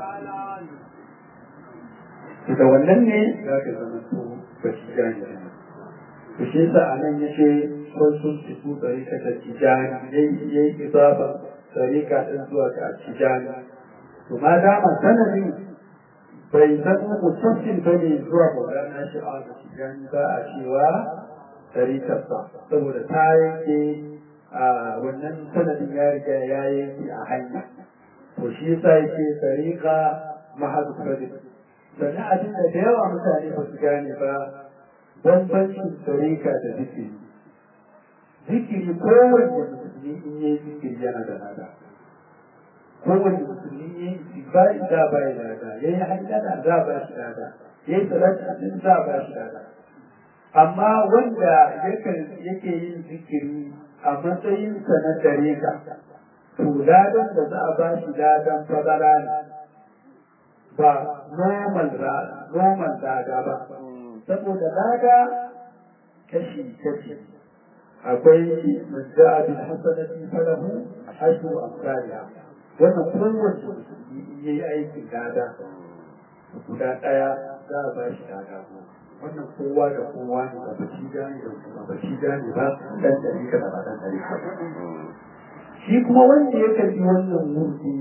da da wannan ne za ka zama to ba shi gani to shi yasa a nan yace kun sun fito tsarika ta tijani yayi yayi isaba tsarika din zuwa ga tijani to ma dama sanadin bai zama mutasil bane zuwa mulana shi Ahmad Tijani ba a cewa tarikarsa saboda ta yanke a wannan sanadin ya riga ya yanke a hanya to shi yasa yake tariqa mahadu kredit sannan abin da da yawa mutane ba su gane ba bambancin tariqa da zikiri zikiri kowanne musulmi in yi zikiri yana da nada kowanne musulmi in yi zikiri za ba ya nada ya yi hajjada za ba shi nada ya yi salatin za ba shi nada amma wanda yake yin zikiri a matsayinsa na dare ka to ladan da za a ba shi ladan fadara ne ba normal normal lada ba saboda lada kashi kashi akwai man ja'a bil hasanati falahu ashru amsalha wannan kowace musulmi in yayi aikin lada guda daya za a ba shi lada goma wannan kowa da kowa ne ba bashi gane da kuma bashi gane ba dan dari ka da ba dan dari ka shi kuma wanda ya karbi wannan murdi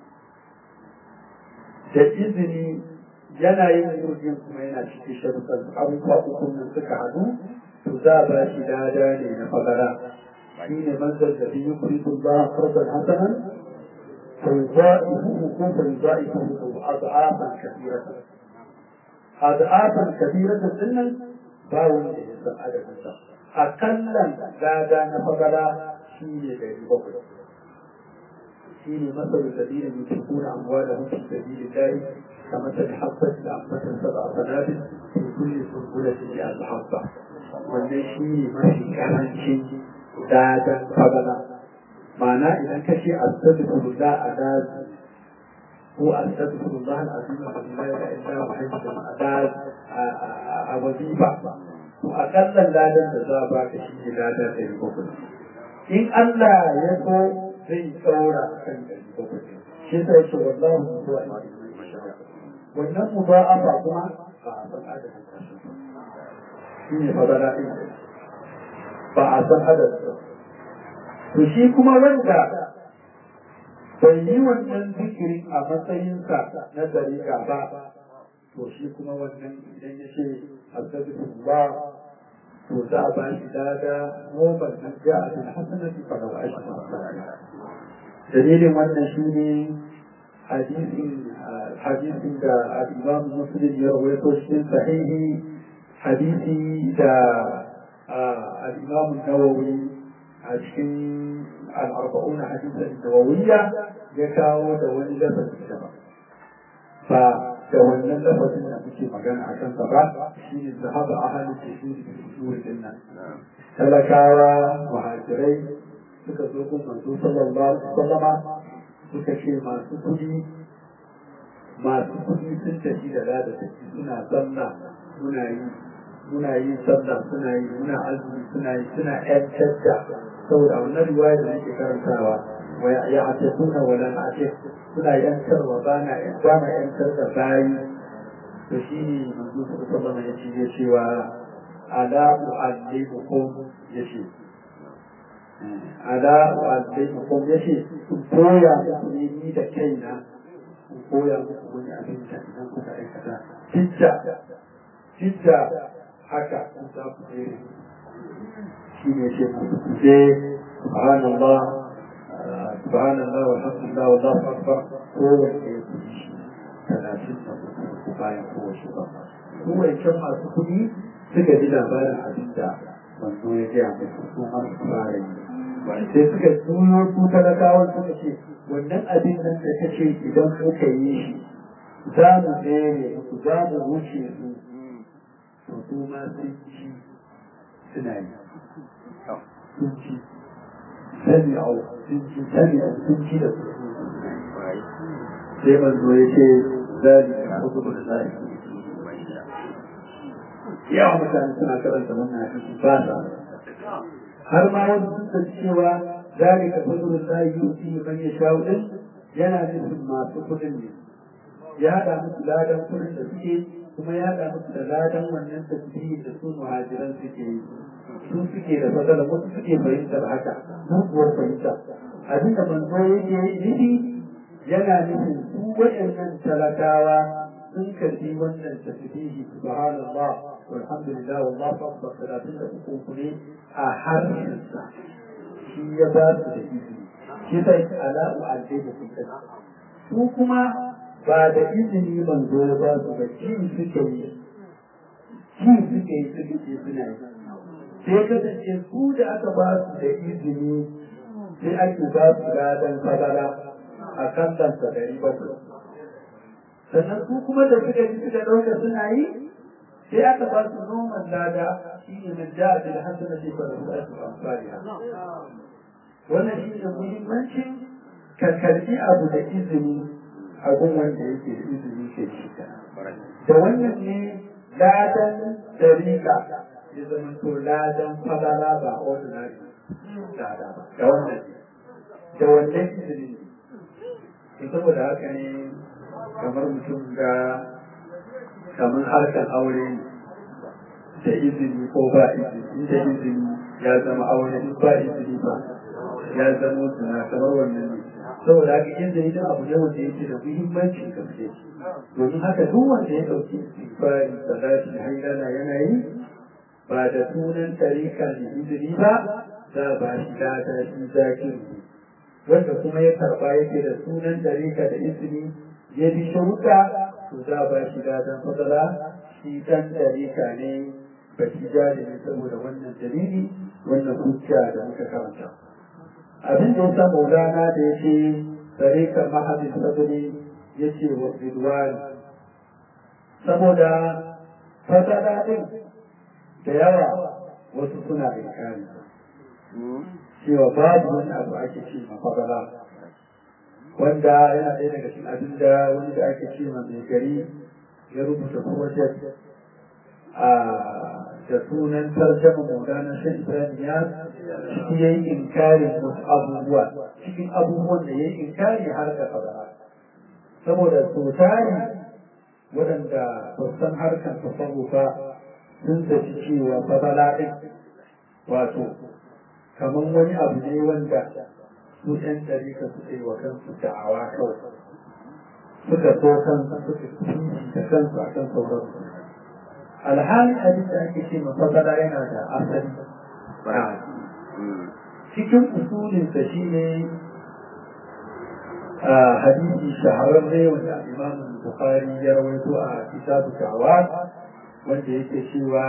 da izini yana yin murdin kuma yana cikin sharuɗan abubuwa uku nan suka haɗu to za a ba shi lada ne na fagara shi ne manzar da biyu kurikun ba farkon hasanan فيضائفه كيف يضائفه أضعافا كثيرة أضعافا كثيرة سنا باون لإنسان عدد النساء أقلا لا دان فضلا شيني غير بقر شيني مثل الذين ينفقون أموالهم في سبيل الله كمثل حبة أنبت سبع سنابل في كل سنبلة مئة حبة wannan shi ne mafi karancin dadan fadala ma'ana idan ka ce astaghfirullah a daji ko astaghfirullah al-azim wa la ilaha illa huwa hayyul adad a wazifa to akallan ladan da za ba ka shi ladan da yake kuma in Allah ya so zai tsaura kan da yake kuma shi sai ce wallahu huwa wannan mudaafa kuma ba a san adadin kashi shi ne fadala din ba a san adadin to shi kuma wanda bai yi wannan zikirin a matsayinsa na dariƙa ba to shi kuma wannan idan ya ce astaghfirullah to za a ba shi dada nomar na ja'a bil hasanati fa lahu ashru dalilin wannan shine hadisin hadisin da al-Imam Muslim ya rawaito cikin sahihi hadisi da al-Imam Nawawi a cikin al'arba'una hadisan nawawiyya ya kawo da wani lafazi daban ba da wannan lafazin da muke magana a kansa ba shi ne zahaba a halin tashiri da tashiri din nan talakawa muhajirai suka zo kun manzo sallallahu alaihi wasallama suka ce masu kudi masu kudi sun tafi da lada tafi suna sallah muna yi muna yi sallah suna yi muna azumi suna yi suna ƴancar da saboda wannan riwaya da nake karantawa wa ya atakuna wa lan atik suna yankarwa ba na ba na yankar da bayi to shi ne manzo sallallahu alaihi wasallam ya cewa ala u'allimukum yace ala u'allimukum yace ku koya muku ne ni da kaina ku koya muku wani abin da idan kuka aikata hijja hijja haka kun za ku jere shi ne ce musu ku je subhanallah subhanallah walhamdulillah wallahu akbar kowanne ya kuɗi shi talatin da uku bayan kowace ba su wancan masu kuɗi suka ji labarin abin da manzo ya gaya musu su har su fara yi sai suka juyo su talakawan suka ce wannan abin nan da ta ce idan muka yi shi za mu tsere su za mu wuce su to su ma sun ci suna yi sun ci sani a sun ci sani a sun ci da su sai manzo ya ce zali a hukumar zali yawa mutane suna karanta wannan hadisi ba sa har ma wani sun san cewa zalika fadlul lahi yuti man yasha'u din yana nufin masu kudin ne ya haɗa musu ladan kudin da suke kuma ya haɗa musu da ladan wannan tasbihi da su muhajiran suke yi su suke da fadala wasu suke fahimtar haka muguwar fahimta abinda manzo yake nufi yana nufin su waɗannan talakawa sun karbi wannan tasbihi subhanallah walhamdulillah wallahu akbar talatin da uku ne a harshensa shi ya ba su da izini shi sai ala'u alaihi kullum su kuma ba da izini manzo ya ba su ba ci suke yi ci suke yi suke ce suna yi sai kasance su da aka ba su da izini sai ake ba su gadon fadara a kan ɗansa ɗari bakwai sannan su kuma da suka ji suka ɗauka suna yi sai aka ba su noman lada shi ne man ja bil hasana fi farasatu amsaliha wannan shi ne muhimmancin ka karbi abu da izini abun wanda yake da izini ke shi da wannan ne ladan dariƙa ya zama to ladan fadala ba ordinary lada ba da wannan da wannan izini ne saboda haka ne kamar mutum ga kamar harkar aure ne da izini ko ba izini inda izini ya zama aure in ba izini ba ya zama suna kamar wannan ne saboda haka izini da abu ne wanda yake da muhimmanci gaske domin haka duk wanda ya ɗauki istighfari salati haidana yana yi ba da sunan tarika da izini ba za ba shi lada shi zakiru wanda kuma ya karba yake da sunan tarika da izini ya bi sharuɗa to za ba shi ladan fadala shi dan tarika ne ba shi jari ne saboda wannan dalili wannan hujja da muka karanta abin da ya sa maulana da ya ce tarika mahadin sadari ya ce wa bidwani saboda fadala din da yawa wasu suna inkari cewa babu wani abu ake ce ma fadala wanda yana ɗaya daga cikin abin da wani da ake ce ma mai gari ya rubuta project a da sunan tarjama maulana shan ibrahim ya ciki ya yi inkarin wasu abubuwa cikin abubuwan da ya yi inkari har da fadala saboda sosai waɗanda ba san harkar tasawufa sun tafi cewa fadala ɗin wato kamar wani abu ne wanda su ɗan ɗarika su yi wa kansu da'awa kawai suka so kansu suka kishi da kansu a kan sauransu alhali abin da ake ce mafadala yana da asali cikin usulinsa shi ne hadisi shahararre wanda imam bukhari ya rawaito a kitabu da'awa wanda yake cewa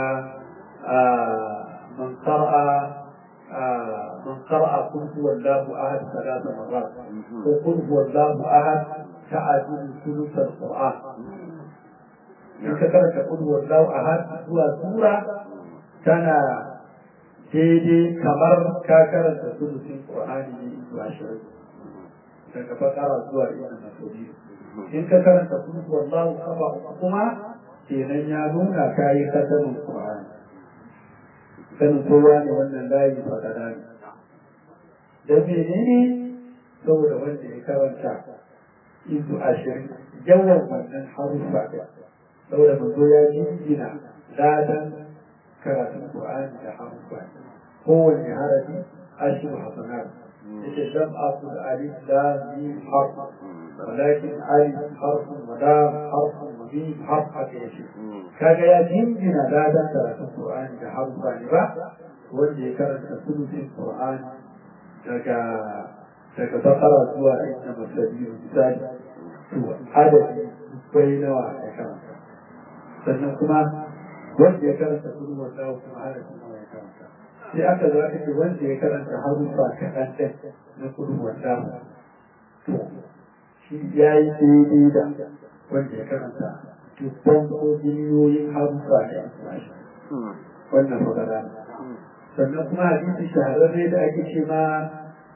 man qara'a من قرأ قل هو الله أحد ثلاث مرات وقل هو الله أحد تعدل ثلث القرآن in ka karanta kudu wallahu ahad zuwa sura tana daidai kamar ka karanta sulusin qur'ani ne zuwa ashirin daga fakara zuwa ibn masudi in ka karanta kudu wallahu kafa kuma kenan ya nuna kayi katamin qur'ani sanin kowa ne wannan layi fakara ne da menene saboda wanda ya karanta izu ashirin yawan wannan haruffa saboda manzo ya jingina ladan karatun Qur'ani da haruffa kowanne harafi ashir hasanat yace lam aqul alif lam mim harf walakin alif harf wa lam harf wa mim harf haka yace kaga ya jingina ladan karatun Qur'ani da haruffa ne ba wanda ya karanta sulusin Qur'ani daga daga bakara zuwa inda masabiyu misali to adadi bai nawa ya karanta sannan kuma wanda ya karanta kudu wanda kuma harafi nawa ya karanta sai aka zo aka ce wanda ya karanta harufa kaɗan ɗin na kudu wanda to shi ya yi daidai da wanda ya karanta dubban ko biliyoyin harufa da ya wannan magana sannan kuma hadisi shahararre da ake ce ma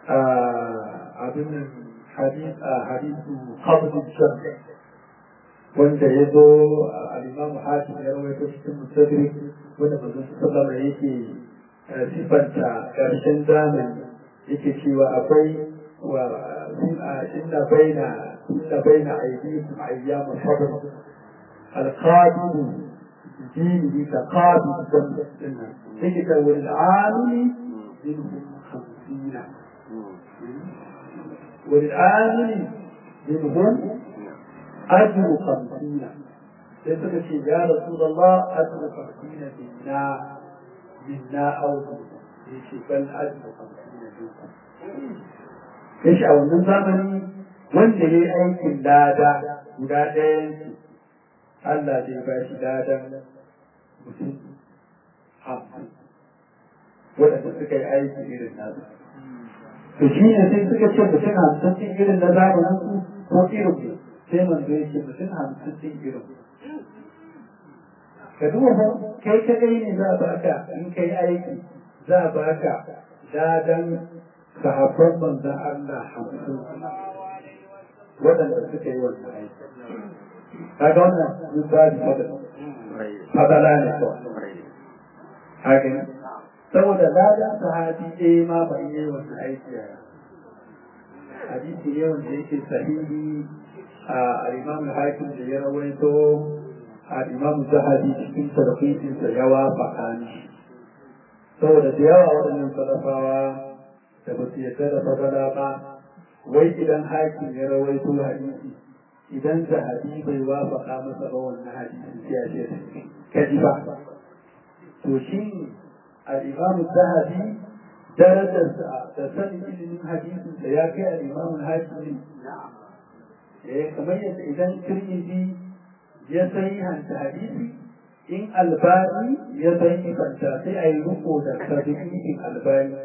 abin nan hadisu qabdul jannah wanda ya zo al-Imam Hakim ya rawaito cikin Mustadrik wanda manzon sallallahu alaihi yake sifanta karshen zamani yake cewa akwai wa inna baina inna baina aydikum ayyam sabr al-qadim دينه كقابل الدم تجد والعامل منهم خمسين والعامل منهم أجر خمسين يقول شيء يا رسول الله أجر خمسين منا منا أو يشي بل أجر خمسين منكم ايش أو من زمني wanda ya yi aikin lada guda ɗayan Allah zai ba shi ladan mutum hamsin waɗanda suka yi aiki irin nasu. To shi ne sai suka ce mutum hamsin cin irin na zamanin su ko irin ne sai manzo ya ce mutum hamsin cin irin. Ka duba fa kai kadai ne za a baka in kai aiki za a baka ladan sahabban manzon Allah hamsin waɗanda suka yi wannan aiki. kaga wannan misali fadala fadala ne kawai haka ne saboda ladan sahabi ɗaya ma ba yi wannan aiki a hadisi ne wanda yake sahihi a al-imam hakim da ya rawaito al-imam zahabi cikin tarhisin sa ya wafaka ni saboda da yawa waɗannan salafawa da ba su yarda da fadala ba wai idan hakim ya rawaito hadisi idan zahabi bai wafaka masa ba wannan hadisi sai ya ce kaji ba to shi al-imam zahabi darajarsa da sanin ilimin hadisin da ya kai al-imam hakim eh kamar yadda idan tirmidhi ya sahihanta hadisi in albani ya sahihanta sai a yi riko da sahihin albani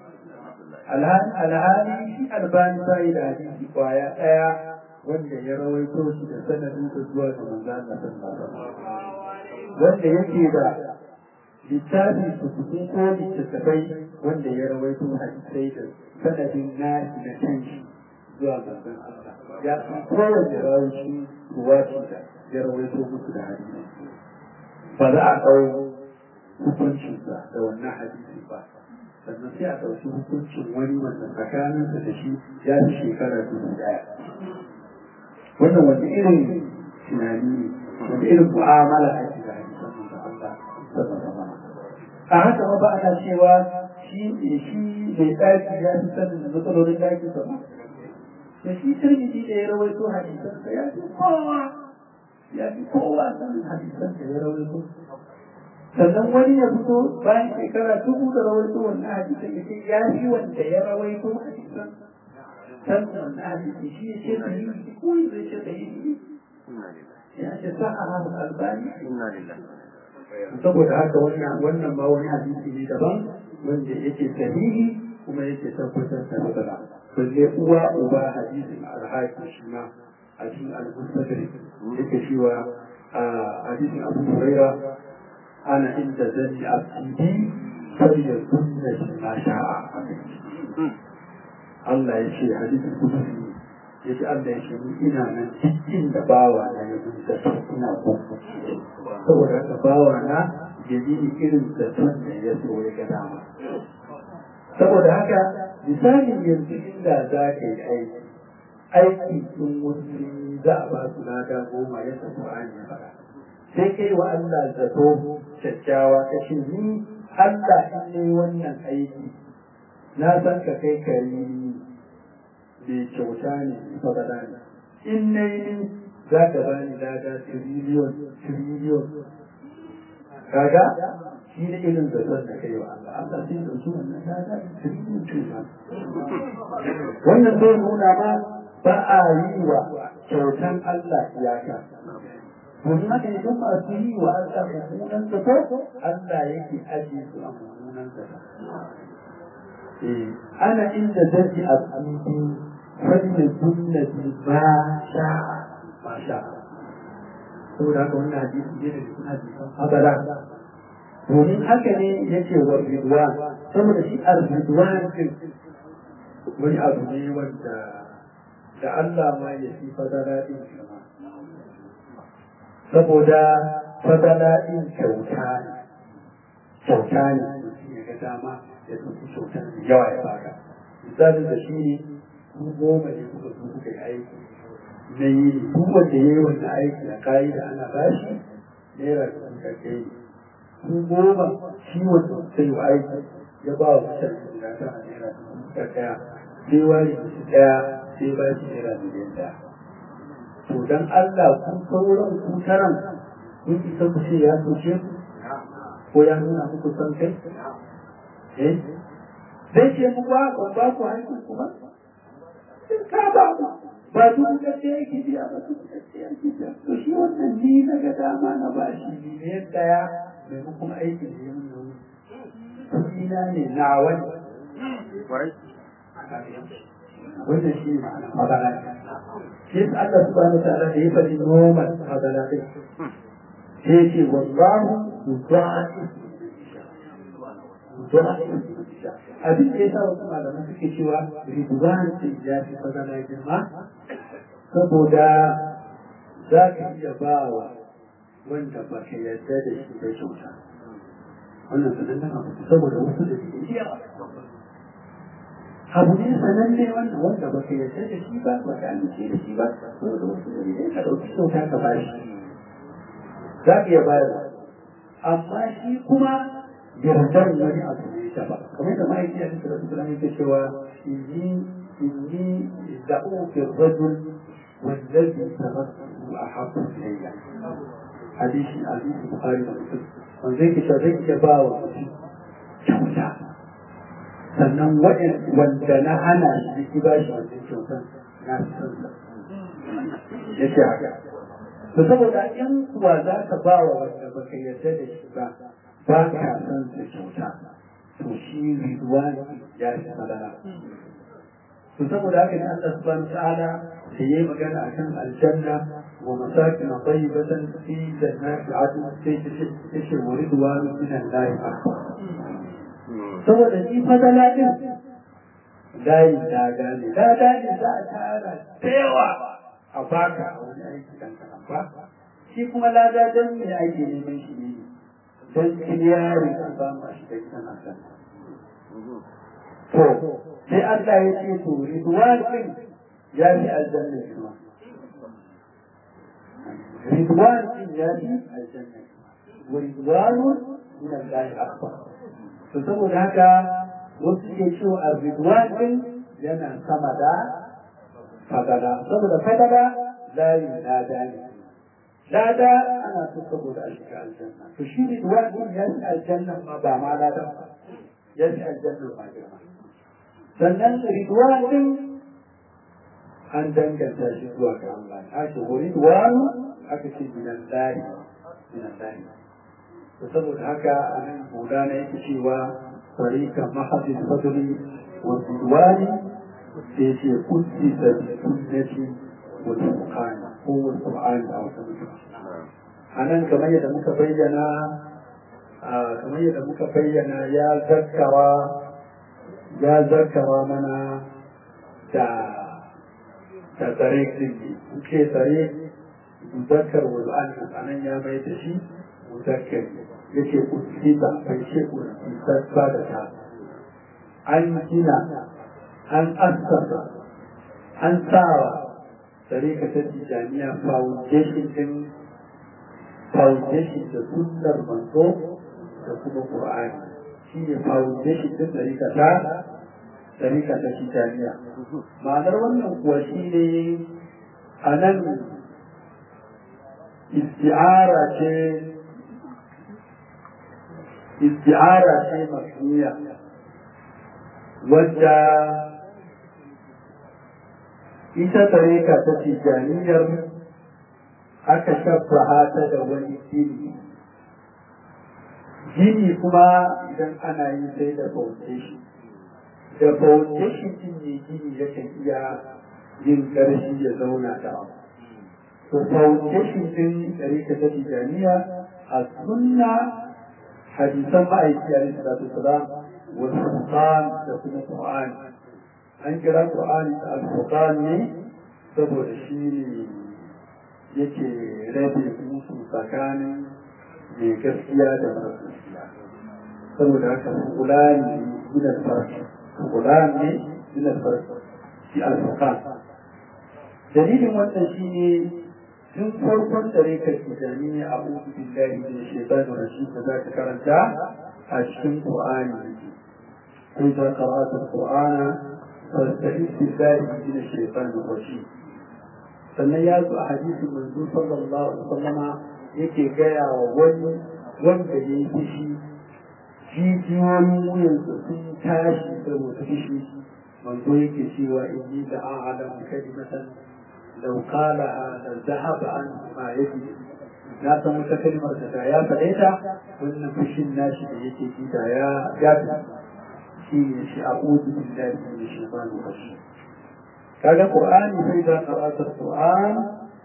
alhali shi albani bai da hadisi kwaya daya wanda ya rawaito shi da sanadin da zuwa ga manzo Allah sallallahu wanda yake da littafi su kuɗi ko littattafai wanda ya rawaito hadisai da sanadin nashi na kanshi zuwa manzon Allah ya san kowane rawaci ruwaci da ya rawaito musu da hadisi ba za a ɗau hukuncinsa da wannan hadisi ba sannan sai a ɗauki hukuncin wani wanda tsakaninsa da shi ya fi shekara dubu ɗaya wannan wani irin tunani ne wani irin mu'amala ake da hadisan da Allah sallallahu alaihi a haka ba ana cewa shi shi mai ɗaki ya fi sanin matsalolin ɗaki sa ba da shi tirmidhi da ya rawaito hadisan sa ya fi kowa ya fi kowa sanin hadisan da ya rawaito sannan wani ya fito bayan shekara dubu da rawaito wannan hadisan ya ce ya fi wanda ya rawaito hadisan san wannan hadisi shi ya ce sahihi ko ya ce sahihi ya ce sa'a al-albani saboda haka wannan wannan ma wani hadisi ne daban wanda yake sahihi kuma yake tabbatar da matsala balle uwa uba hadisin alhaki shi ma a cikin al-mustadrik yake cewa a hadisin abu huraira ana inda zanni abdi fariya kunna shi ma sha'a Allah ya ce hadisin kudusi ya ce Allah ya ce ni ina nan cikin da bawa na ya zuta ina kuma saboda haka bawa na ya yi irin zaton da ya so ya ga dama saboda haka misalin yanzu inda za ka yi aiki aiki sun wasu za a ba su lada goma yadda Qur'ani ya faɗa sai kai wa Allah zato kyakkyawa ka ce ni Allah in ne wannan aiki na san ka kai kari mai kyauta ne fadada ne in na yi za ka ba ni lada tiriliyon tiriliyon kaga shi ne irin zaton da kai wa Allah Allah sai da su wannan lada tiriliyon tiriliyon wannan zai nuna ma ba a yi wa kyautan Allah iyaka domin haka ne don masu yi wa Allah mummunan zato Allah yake ajiye su a mummunan zato ana inda zai a cikin fannin sunnati ma sha ma sha saboda haka wannan hadisi ne da cikin hadisan habara domin haka ne yake wa ridwan saboda shi ar-ridwan din wani abu ne wanda da Allah ma ya fi fadara din shi ma saboda fadala ɗin kyauta ne kyauta ne mutum ya ga dama ya ɗauki kyauta da yawa ya baka misalin da shi ne ku goma ne kuka zo kuka yi aiki na yi duk wanda ya yi wannan aiki a kayi da ana bashi naira dubu da kai ku goma shi wanda kuka yi aiki ya ba wa mutane guda tara naira dubu da ɗaya sai wani su ɗaya sai ba shi naira miliyan ɗaya to dan Allah ku sauran ku taran kun isa ku ce ya soce ku ko ya nuna muku san kai eh zai ce mu ba ban ba ku hankali ku ba ka ba mu ba duk da ce yake biya ba duk da ce yake biya to shi wannan ni na ga dama na ba shi miliyan ɗaya maimakon aikin da ya mun kuɗina ne na wani wannan shi ma'ana magana shi yasa Allah subhanahu wa ta'ala da ya faɗi noman magana kai sai ce wallahu yudha'ifu abin da ya sa wasu malamai suke cewa ridwan sai ya fi fadala girma saboda za ka iya ba wa wanda ba ka yarda da shi da kyauta wannan sanannen abu saboda wasu da suke iya abu ne sananne wannan wanda ba ka yarda da shi ba ba ka amince da shi ba saboda wasu da ne ka ɗauki kyauta ka ba shi za ka iya bayarwa amma shi kuma yardar wani abu ne ta ba kamar da ma'aiki a cikin rasu da yake cewa inni inni da'u fi rajul wallazi tarattu ahabbu ilayya hadisi hadisi bukhari da muslim wanda yake cewa zai iya ba wa mutum kyauta sannan wanda na hana shi ki ba shi wannan kyautan na fi son sa yace haka to saboda in kuwa za ka ba wa wanda baka yarda da shi ba ba ka san su kyauta to shi ridwan ya fi madara to saboda haka ne Allah subhanahu ta'ala da yayi magana akan aljanna wa masakin tayyibatan fi jannati adn sai ta ce wa ridwan min Allah akbar saboda shi fadala din layi da gane da gane za a tara da yawa a baka a wani aiki dan kanan ba shi kuma lada dan me ake neman shi ne don kiliyari an samu a shiga gidan aljanna. To, sai Allah ya ce to Ridwan din ya fi aljanna girma. Ridwan din ya fi aljanna wa Ridwanun min Allah akbar. To saboda haka wasu ke cewa a Ridwan din yana sama da fadala. Saboda fadala layi lada ne. lada ana so saboda a shiga aljanna to shi ne wani ya ci aljanna ma ba ma lada ba ya ci aljanna ma girma sannan ridwan din an danganta shi zuwa ga Allah a ce wa ridwan aka ce minan lahi minan lahi to saboda haka a nan boda na yake cewa tariqa mahadin fadli wa ridwani sai ce kunti da sunnati wa qur'ani ko wal qur'ani a wata a nan kamar yadda muka bayyana kamar yadda muka bayyana ya zarkawa ya zarkawa mana da da tsare kirki ce tsare muzakkar wal a nan ya mai da shi muzakkar yake usita bai ce usita da ta an gina an assasa an sawa tsare ka ta tijaniya foundation din foundation da sunnar manzo da kuma qur'ani shi ne foundation din tsarika ta tsarika ta tijaniya ma'anar wannan kuwa shi ne a nan isti'ara ce isti'ara ce makniya wadda ita tsarika ta tijaniyar aka shabbaha ta da wani gini gini kuma idan ana yi sai da foundation da foundation din ne gini yakan iya yin ƙarfi ya zauna da abu to foundation din ɗarika ta tijaniya a sunna hadisan ma'aiki a rinsa da salam wa sultan da kuma qur'ani an kira qur'ani da al-furqan ne saboda shi ne yake rabe musu tsakanin mai gaskiya da mara gaskiya saboda haka kula ne min alfarki kula ne min alfarki shi alfakan dalilin wannan shi ne tun farkon tsare ka tijani a uku billahi da shaitan rashid da za ka karanta a cikin qur'ani sai ta karatu qur'ana fasta'id billahi min shaitan rashid sannan ya zo a hadisin manzo sallallahu alaihi wasallama yake gaya wa wani wanda ya yi fushi jijiyoyin wuyansa sun tashi saboda fushi manzo yake cewa inni da a'lamu kalimatan law qalaha la dhahaba an ma yaji na san wata kalmar da ya faɗe ta wannan fushin nashi da yake ji da ya ya shi ne shi a'udhu billahi minash shaitanir rajim kaga qur'ani sai da qara'atul qur'an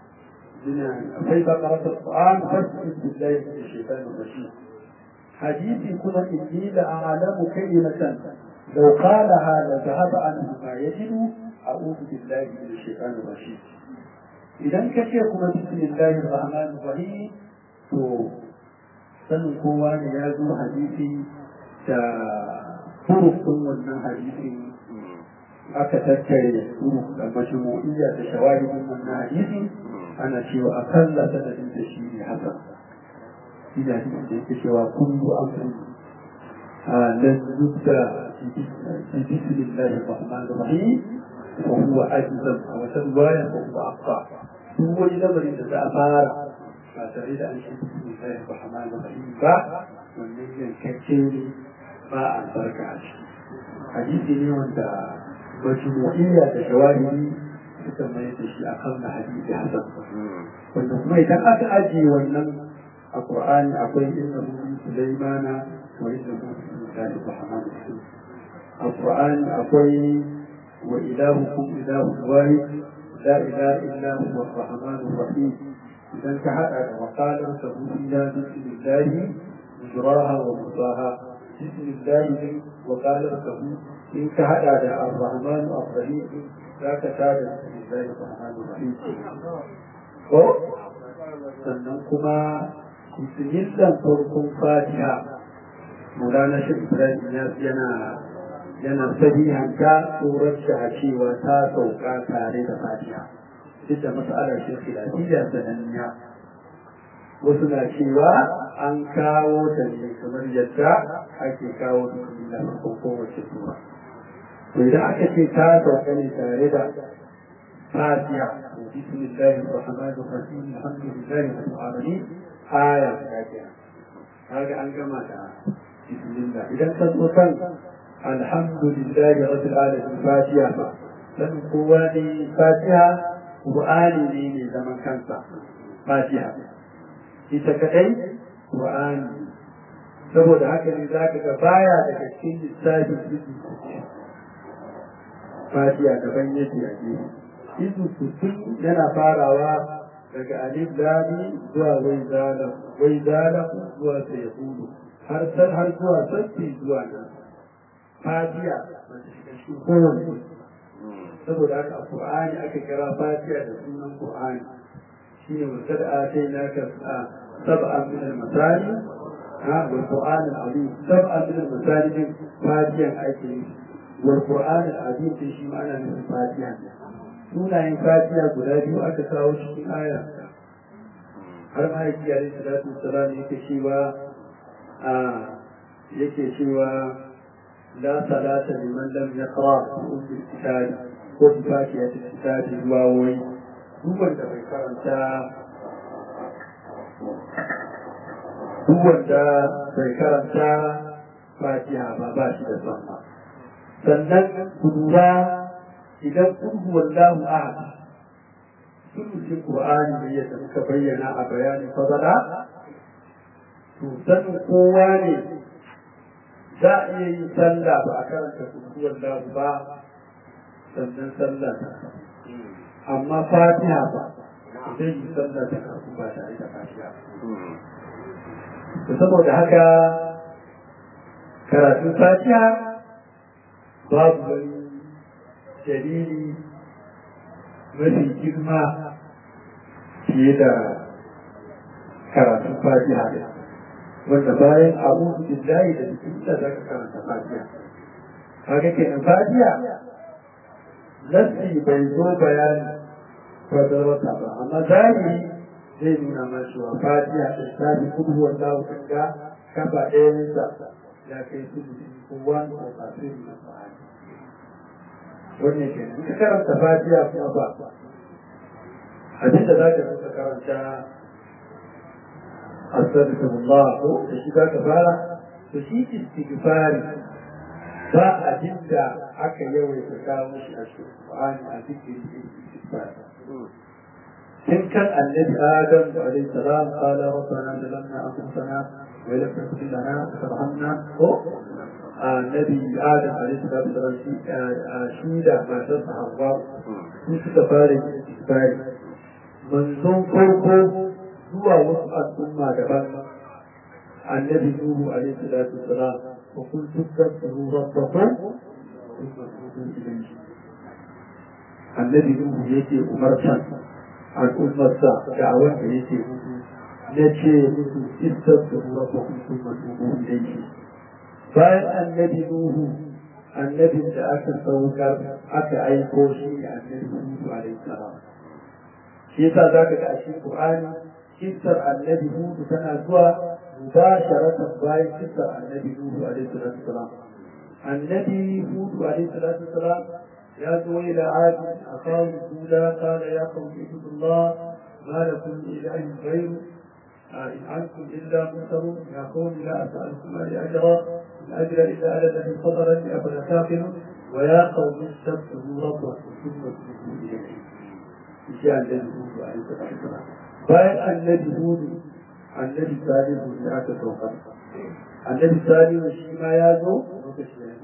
فإذا قرأت القرآن فاستعذ بالله من الشيطان الرجيم حديثي كنا إني لأعلم كلمة لو قالها لذهب عنه ما يجد أعوذ بالله من الشيطان الرجيم إذا كشيكم بسم الله الرحمن الرحيم تو sanin kowa ne ya zo hadisi da hurufin wannan hadisi aka tattare huruf da majmu'iyya da shawahidin wannan hadisi ana cewa akalla sanadin da shi ne haka shi da hadisi da yake cewa kullu amrin lan yubda bi bismillahi rahmanir rahim wa huwa ajzam wa tadwaya wa huwa aqsa duk wani lamarin da za a fara ba tare da an shi bismillahi rahmanir rahim ba wannan yankacce ne ba albarka a ciki hadisi ne wanda majmu'iyya da shawahidi suka mai da shi a kan na hadisi hasan wanda kuma idan aka ajiye wannan a qur'ani akwai inna hu sulaimana wa inna hu lillahi rahman a qur'ani akwai wa ilahukum ilahu wahid la ilaha illa huwa ar-rahman ar-rahim idan ka hada da waqalar sabuya bismillahi mujraha wa mursaha bismillahi wa qalar sabu in ka hada da ar-rahman ar-rahim za ka tada bismillahi ar-rahman ar-rahim ko sannan kuma bismillah farkon fatiha Maulana shi Ibrahim yana yana sahihanta tsoron a cewa ta sauka tare da fatiha duk da mas'alar shi khilafiyya sananniya wasu na cewa an kawo ta ne kamar yadda ake kawo bismillah farkon kowace sura to idan aka ce ta sauka ne tare da fatiha بسم الله الرحمن الرحيم الحمد لله رب العالمين آية فاتحة هذا أن كما بسم الله إذا تنقصن الحمد لله رب العالمين فاتحة لن قواني فاتحة قرآني لي زمن كانت فاتحة ita kadai Qur'ani saboda haka ne za ka ga baya daga cikin lissafin izu fatiha daban yake a gefe izu sittin yana farawa daga alif lami zuwa wai zala wai zala zuwa sai hudu har san har zuwa sassi zuwa nan fatiha wanda shiga shi kowanne saboda haka a Qur'ani aka kira fatiha da sunan Qur'ani shine wasad atainaka sab'an min al-masani ha wal Qur'an al-azim sab'an min al-masani fatihan ake yi wal Qur'an al-azim shi ma ana nufin fatiha sunayen fatiha guda biyu aka kawo cikin aya har ma yake yare salatu salam yake cewa a yake cewa la salata liman lam yaqra bi kitab ko bi fatiha ta kitab zuwa wai duk wanda bai karanta duk wanda bai karanta fatiha ba ba shi da sama sannan ku lura idan kun wallahu ahad sulusin qur'ani ne yadda muka bayyana a bayanin fadala to sanin kowa ne za a iya yin sallah ba a karanta kun wallahu ba sannan sallah ta amma fatiha ba zai yi sallah ta karku ba tare da fatiha saboda haka karatun fatiha babu wani dalili mafi girma fiye da karatun fatiha ne wanda bayan abu billahi da bismillah za ka karanta fatiha kaga kenan fatiha nassi bai zo bayani fadarwata ba amma zahiri zai nuna ma cewa fatiha da tafi kudu wallahu kan ga kafa ɗayansa ya kai su ko wani ko kafin na fahari wannan kenan in ka karanta fatiha kuma ba abin da za ka zo karanta astaghfirullah ko da shi za ka fara to shi istighfari ba abin da aka yawaita kawo shi a cikin Qur'ani a cikin istighfari إن كان النبي آدم عليه السلام قال ربنا ظلمنا أنفسنا وإن لم تغفر لنا وترحمنا النبي آدم عليه السلام شيدا ما تصح الله في سفاري استغفاري منظوم فرقه هو وسط الأمة دبان النبي نوح عليه الصلاة والسلام وقلت استغفروا ربكم ثم توبوا إليه النبي نوح يجي أمرتا al'ummarsa da a wanda yake na ce musu istar da ruwa ba kuma matubu ilayhi bayan annabi nuhu annabin da aka saukar aka aiko shi ne annabi hudu alaihi salam shi yasa zaka ga a cikin qur'ani kissar annabi hudu tana zuwa mubasharatan bayan kissar annabi nuhu alaihi salam annabi hudu alaihi salam يا إلى عاد أخاهم هودا قال يا قوم اعبدوا الله ما لكم من إله غيره إن أنتم إلا مفترون يا قوم لا أسألكم عليه أجرا إن أجر إلا على الذي فطرني أفلا تعقلون ويا قوم استغفروا ربكم ثم توبوا إليه جاء الذي هود عليه الصلاة والسلام bayan annabi hudu annabi salihu ne aka saukar annabi salihu shi ma ya zo lokaci ya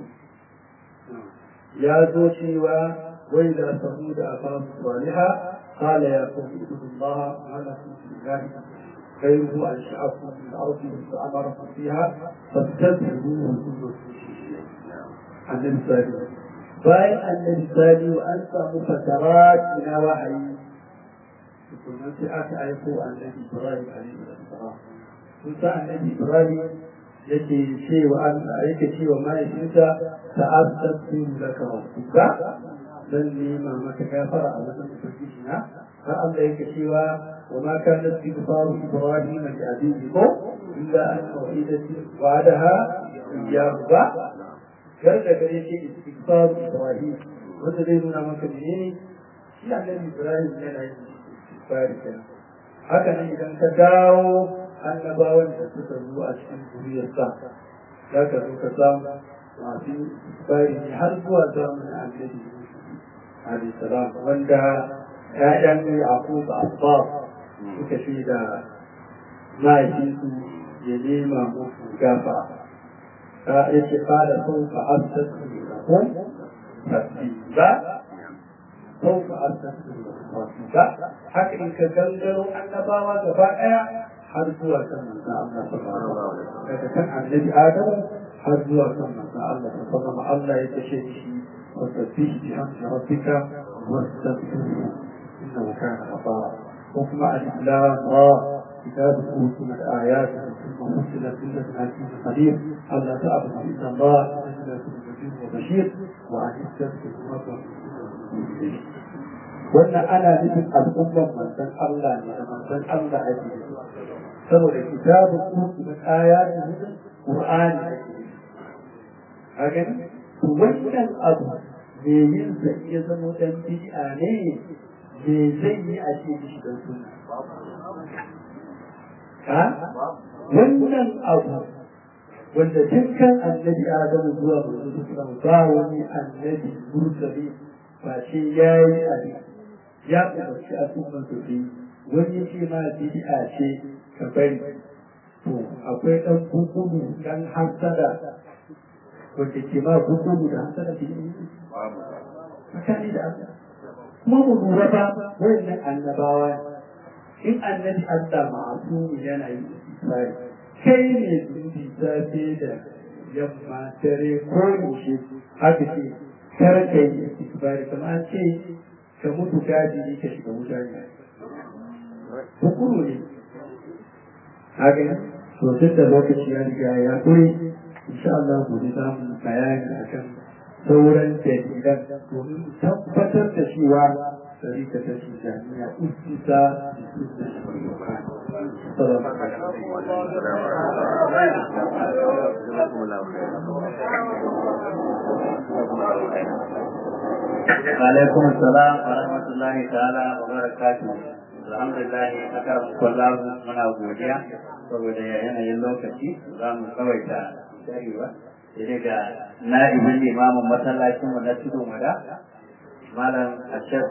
يا زوجيوا وإلى ثمود أخاهم صالحا قال يا قوم اعبدوا الله ما لكم من إله غيره أنشأكم من الأرض فأمركم فيها فاستغفروه ثم النبي صالح bayan annabi salihu an samu fatarat ina wahayi tukunan sai aka aiko annabi ibrahim alaihi salam kun sa annabi ibrahim yake cewa Allah yake cewa mahaifinsa ta'azzatu laka rabbuka dan nema maka gafara a wajen ubangiji na har Allah yake cewa wa ma kana istighfaru ibrahim li abihi ko illa an tawhidati wa'adaha iyyahu ba kar da gare shi istighfaru ibrahim wanda zai nuna maka menene shi annabi ibrahim yana yin istighfari kenan haka nan idan ka dawo annabawan da suka zo a cikin zuriyarsa za ka zo ka samu masu bari ne har zuwa zamanin annabi alaihi salam wanda ƴaƴan yaqub asbab suka ce da mahaifinsu ya nema musu gafa ka yace qala sawfa astaghfiru lakum fasiba sawfa astaghfiru lakum fasiba haka in ka gangaro annabawa gaba ɗaya har zuwa kan manzo Allah sallallahu alaihi wasallam daga kan annabi Adam har zuwa kan manzo Allah sallallahu alaihi wasallam Allah ya tashe shi wa tasbih bi hamdi rabbika wa astaghfiruhu innahu kana ghafara wa kuma al-islam ra كتاب أوتنا الآيات ثم فصلت كل حكيم قدير ألا تعبد إلا الله إلا كل نذير وبشير وأن يستغفر ربكم wannan ana nufin al'ummar manzon Allah ne da manzon Allah ake saboda kitabun kuku na kaya da nufin Qur'ani ake a gani to wannan abu me yin sa iya zama dan bid'a ne me zai yi a ce shi dan sunna ha wannan abu wanda dukkan annabi Adamu zuwa Muhammadu ba wani annabi mursali ba ce yayi abin ya umarci al'ummar su bi wani ce ma bid'a ce ka bari to akwai dan bukudu dan hasada wanda ke ma bukudu da hasada ke yi tsakani da Allah kuma mu lura ba wannan annabawa in annabi Allah ma'asumi yana yi istifari kai ne zubi safe da yamma dare ko yaushe haka ce kar ka yi istifari kamar ce ka mutu gadi ka shiga wuta ne hukuru ne haka to duk da lokaci ya riga ya kure insha Allah gobe za mu bayani akan sauran dalilan domin tabbatar da cewa sarika ta ce jami'a ustisa da alaikum assalam wa rahmatullahi ta'ala wa barakatuh alhamdulillah akar kullahu muna godiya saboda yanayin lokaci za mu tsawaita sharewa sai ga na'ibin limamin masallacin mu na tudun wada malam ashar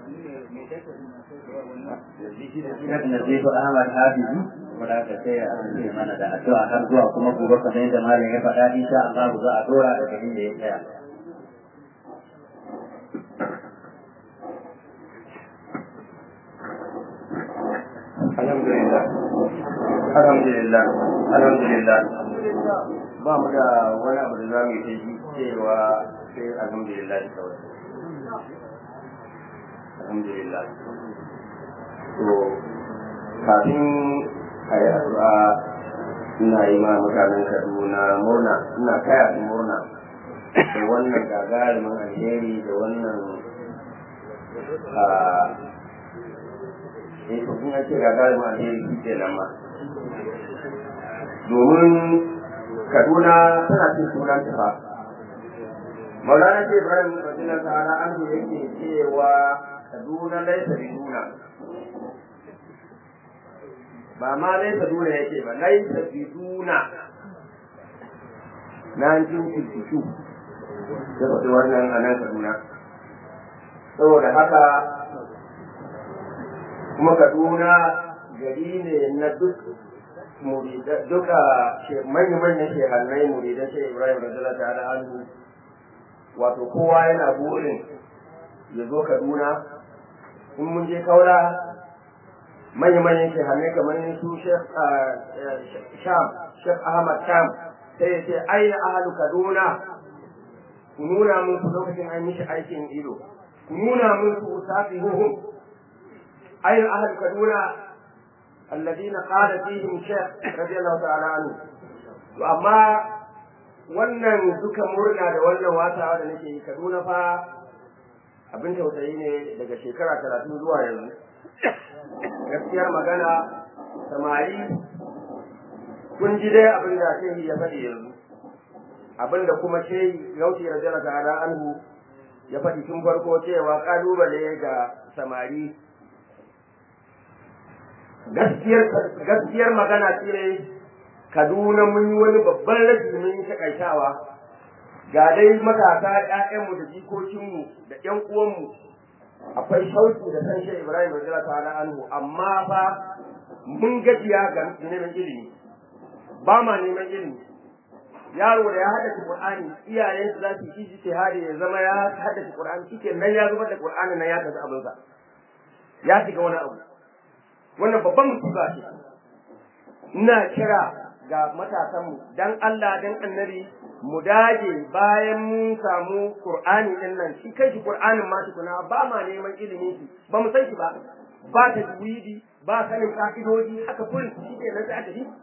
Shek Nazifu Ahmad Habibu wanda aka sai a ce mana da addu'a har zuwa kuma gobe kamar yadda malam ya faɗa insha Allah za a dora daga inda ya tsaya. alhamdulillah alhamdulillah alhamdulillah ba mu da wani abu da za mu yi cewa sai alhamdulillah kawai alhamdulillah to kafin a yi addu'a ina yi ma mutanen kaduna murna ina kaya su murna da wannan gagarumin alheri da wannan eh to kun ce gagarumin alheri shi ke nan ma domin kaduna tana cin sunan ta fa maulana ce ibrahim radiyallahu ta'ala an yake cewa kaduna laisa biduna ba ma laisa duna yake ba laisa biduna 1952 da faɗi wannan a nan kaduna saboda haka kuma kaduna gari ne na duk duka manya-manyan shehannai muridan shi ibrahim radiyallahu ta'ala anhu wato kowa yana burin ya zo kaduna in mun je kaura manya-manyan shehannai kamar su sham shek ahmad sham sai ya ce aina ahalu kaduna ku nuna mun ku lokacin an mishi aikin ido ku nuna mun ku safi huhum aina ahalu kaduna الذين قال فيهم شيخ رضي الله تعالى عنه amma wannan duka murna da wannan watawa da nake yi Kaduna fa abin tausayi ne daga shekara talatin zuwa yanzu gaskiyar magana samari kun ji dai abin da shehi ya faɗi yanzu abin da kuma shehi gauti rajala ta'ala anhu ya faɗi tun farko cewa ƙalubale ga samari gaskiyar magana ce kaduna mun yi wani babban rashi mun yi takaitawa ga dai matasa ƴaƴanmu da jikokinmu da ƴan uwanmu akwai shauki da san shi Ibrahim radiyallahu ta'ala anhu amma fa mun gajiya ga neman ilimi ba ma neman ilimi yaro da ya haddace Qur'ani iyayen su za su yi ijtihadi ya zama ya haddace Qur'ani shike nan ya zubar da Qur'ani nan ya tafi abinsa ya shiga wani abu wannan babban musiba ce ina kira ga matasanmu dan Allah dan annabi mu dage bayan mun samu Qur'ani din nan shi kai shi Qur'anin ma tukuna ba ma neman ilimi shi ba mu san shi ba ba ta juwidi ba sanin ka'idoji haka kullum shi ke nan sai aka yi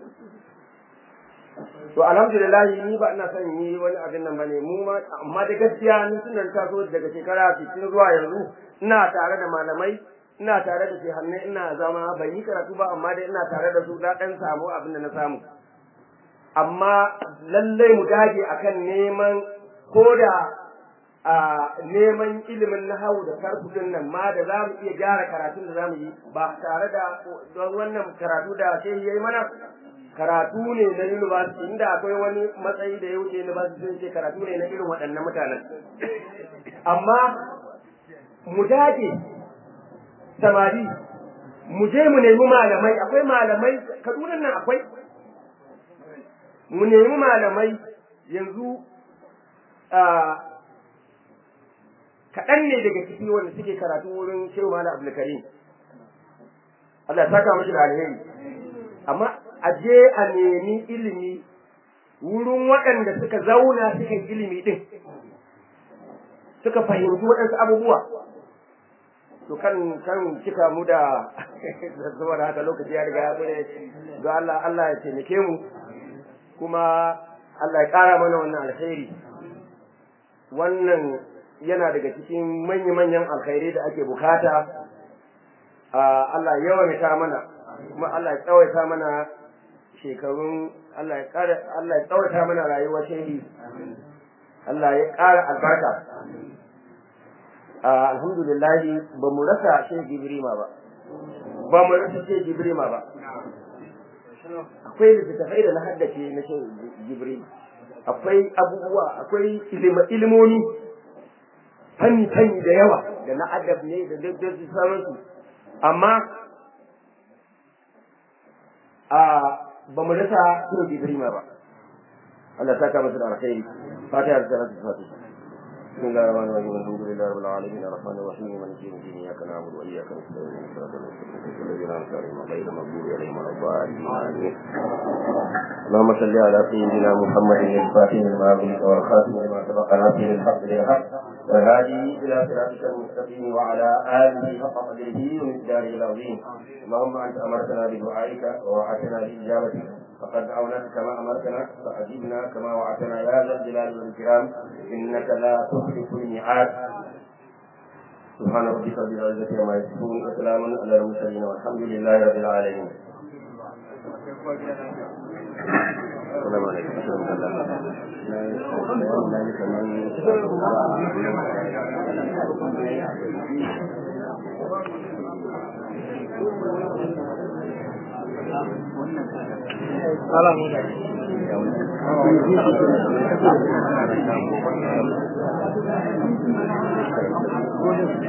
to alhamdulillah ni ba ina son yi wani abin nan bane mu ma amma da gaskiya ni sunan taso daga shekara 60 zuwa yanzu ina tare da malamai ina tare da shehannai ina zama ban yi karatu ba amma dai ina tare da su na dan samu abin da na samu amma lallai mu dage akan neman koda a neman ilimin nahawu da sarfudin nan ma da za mu iya gyara karatun da za mu yi ba tare da don wannan karatu da sai yayi mana karatu ne na university inda akwai wani matsayi da ya wuce university sun ce karatu ne na irin waɗannan mutanen amma mu dage samari mu je mu nemi malamai akwai malamai kadunan nan akwai mu nemi malamai yanzu kaɗan ne daga ciki wanda suke karatu wurin shehu malam abdulkarim Allah ya saka mashi da alheri amma a je a nemi ilimi wurin waɗanda suka zauna suka yi ilimi ɗin suka fahimci waɗansu abubuwa to kan kan cika mu da saboda haka lokaci ya riga ya bude don Allah Allah ya taimake mu kuma Allah ya ƙara mana wannan alkhairi wannan yana daga cikin manya-manyan alkhairai da ake bukata Allah ya yawaita mana kuma Allah ya tsawaita mana shekarun Allah ya ƙara Allah ya tsawaita mana rayuwar shehi Allah ya ƙara albarka alhamdulillah ba mu rasa shehi Jibrima ba ba mu rasa shehi Jibrima ba akwai littattafai da na haddace na shehi Jibrima akwai abubuwa akwai ilimomi fanni fanni da yawa da na adab ne da da sauransu amma a ba mu rasa suna Ibrahima ba Allah ta kama su da alkhairi fatiha da salatu fatiha بسم الله الرحمن الرحيم الحمد لله رب العالمين الرحمن الرحيم مالك يوم الدين اياك نعبد واياك نستعين صراط المستقيم الذين انعمت عليهم غير المغضوب عليهم ولا الضالين اللهم صل على سيدنا محمد الفاتح لما أغلق والخاتم لما سبق ناصر الحق بالحق والهادي الى صراطك المستقيم وعلى اله حق قدره ومقداره العظيم اللهم انت امرتنا بدعائك ووعدتنا باجابتك فقد دعوناك كما امرتنا فاجبنا كما وعدتنا يا ذا الجلال والاكرام انك لا تخلف الميعاد سبحان ربك رب العزه عما يصفون وسلام على المرسلين والحمد لله رب العالمين السلام عليكم ورحمه الله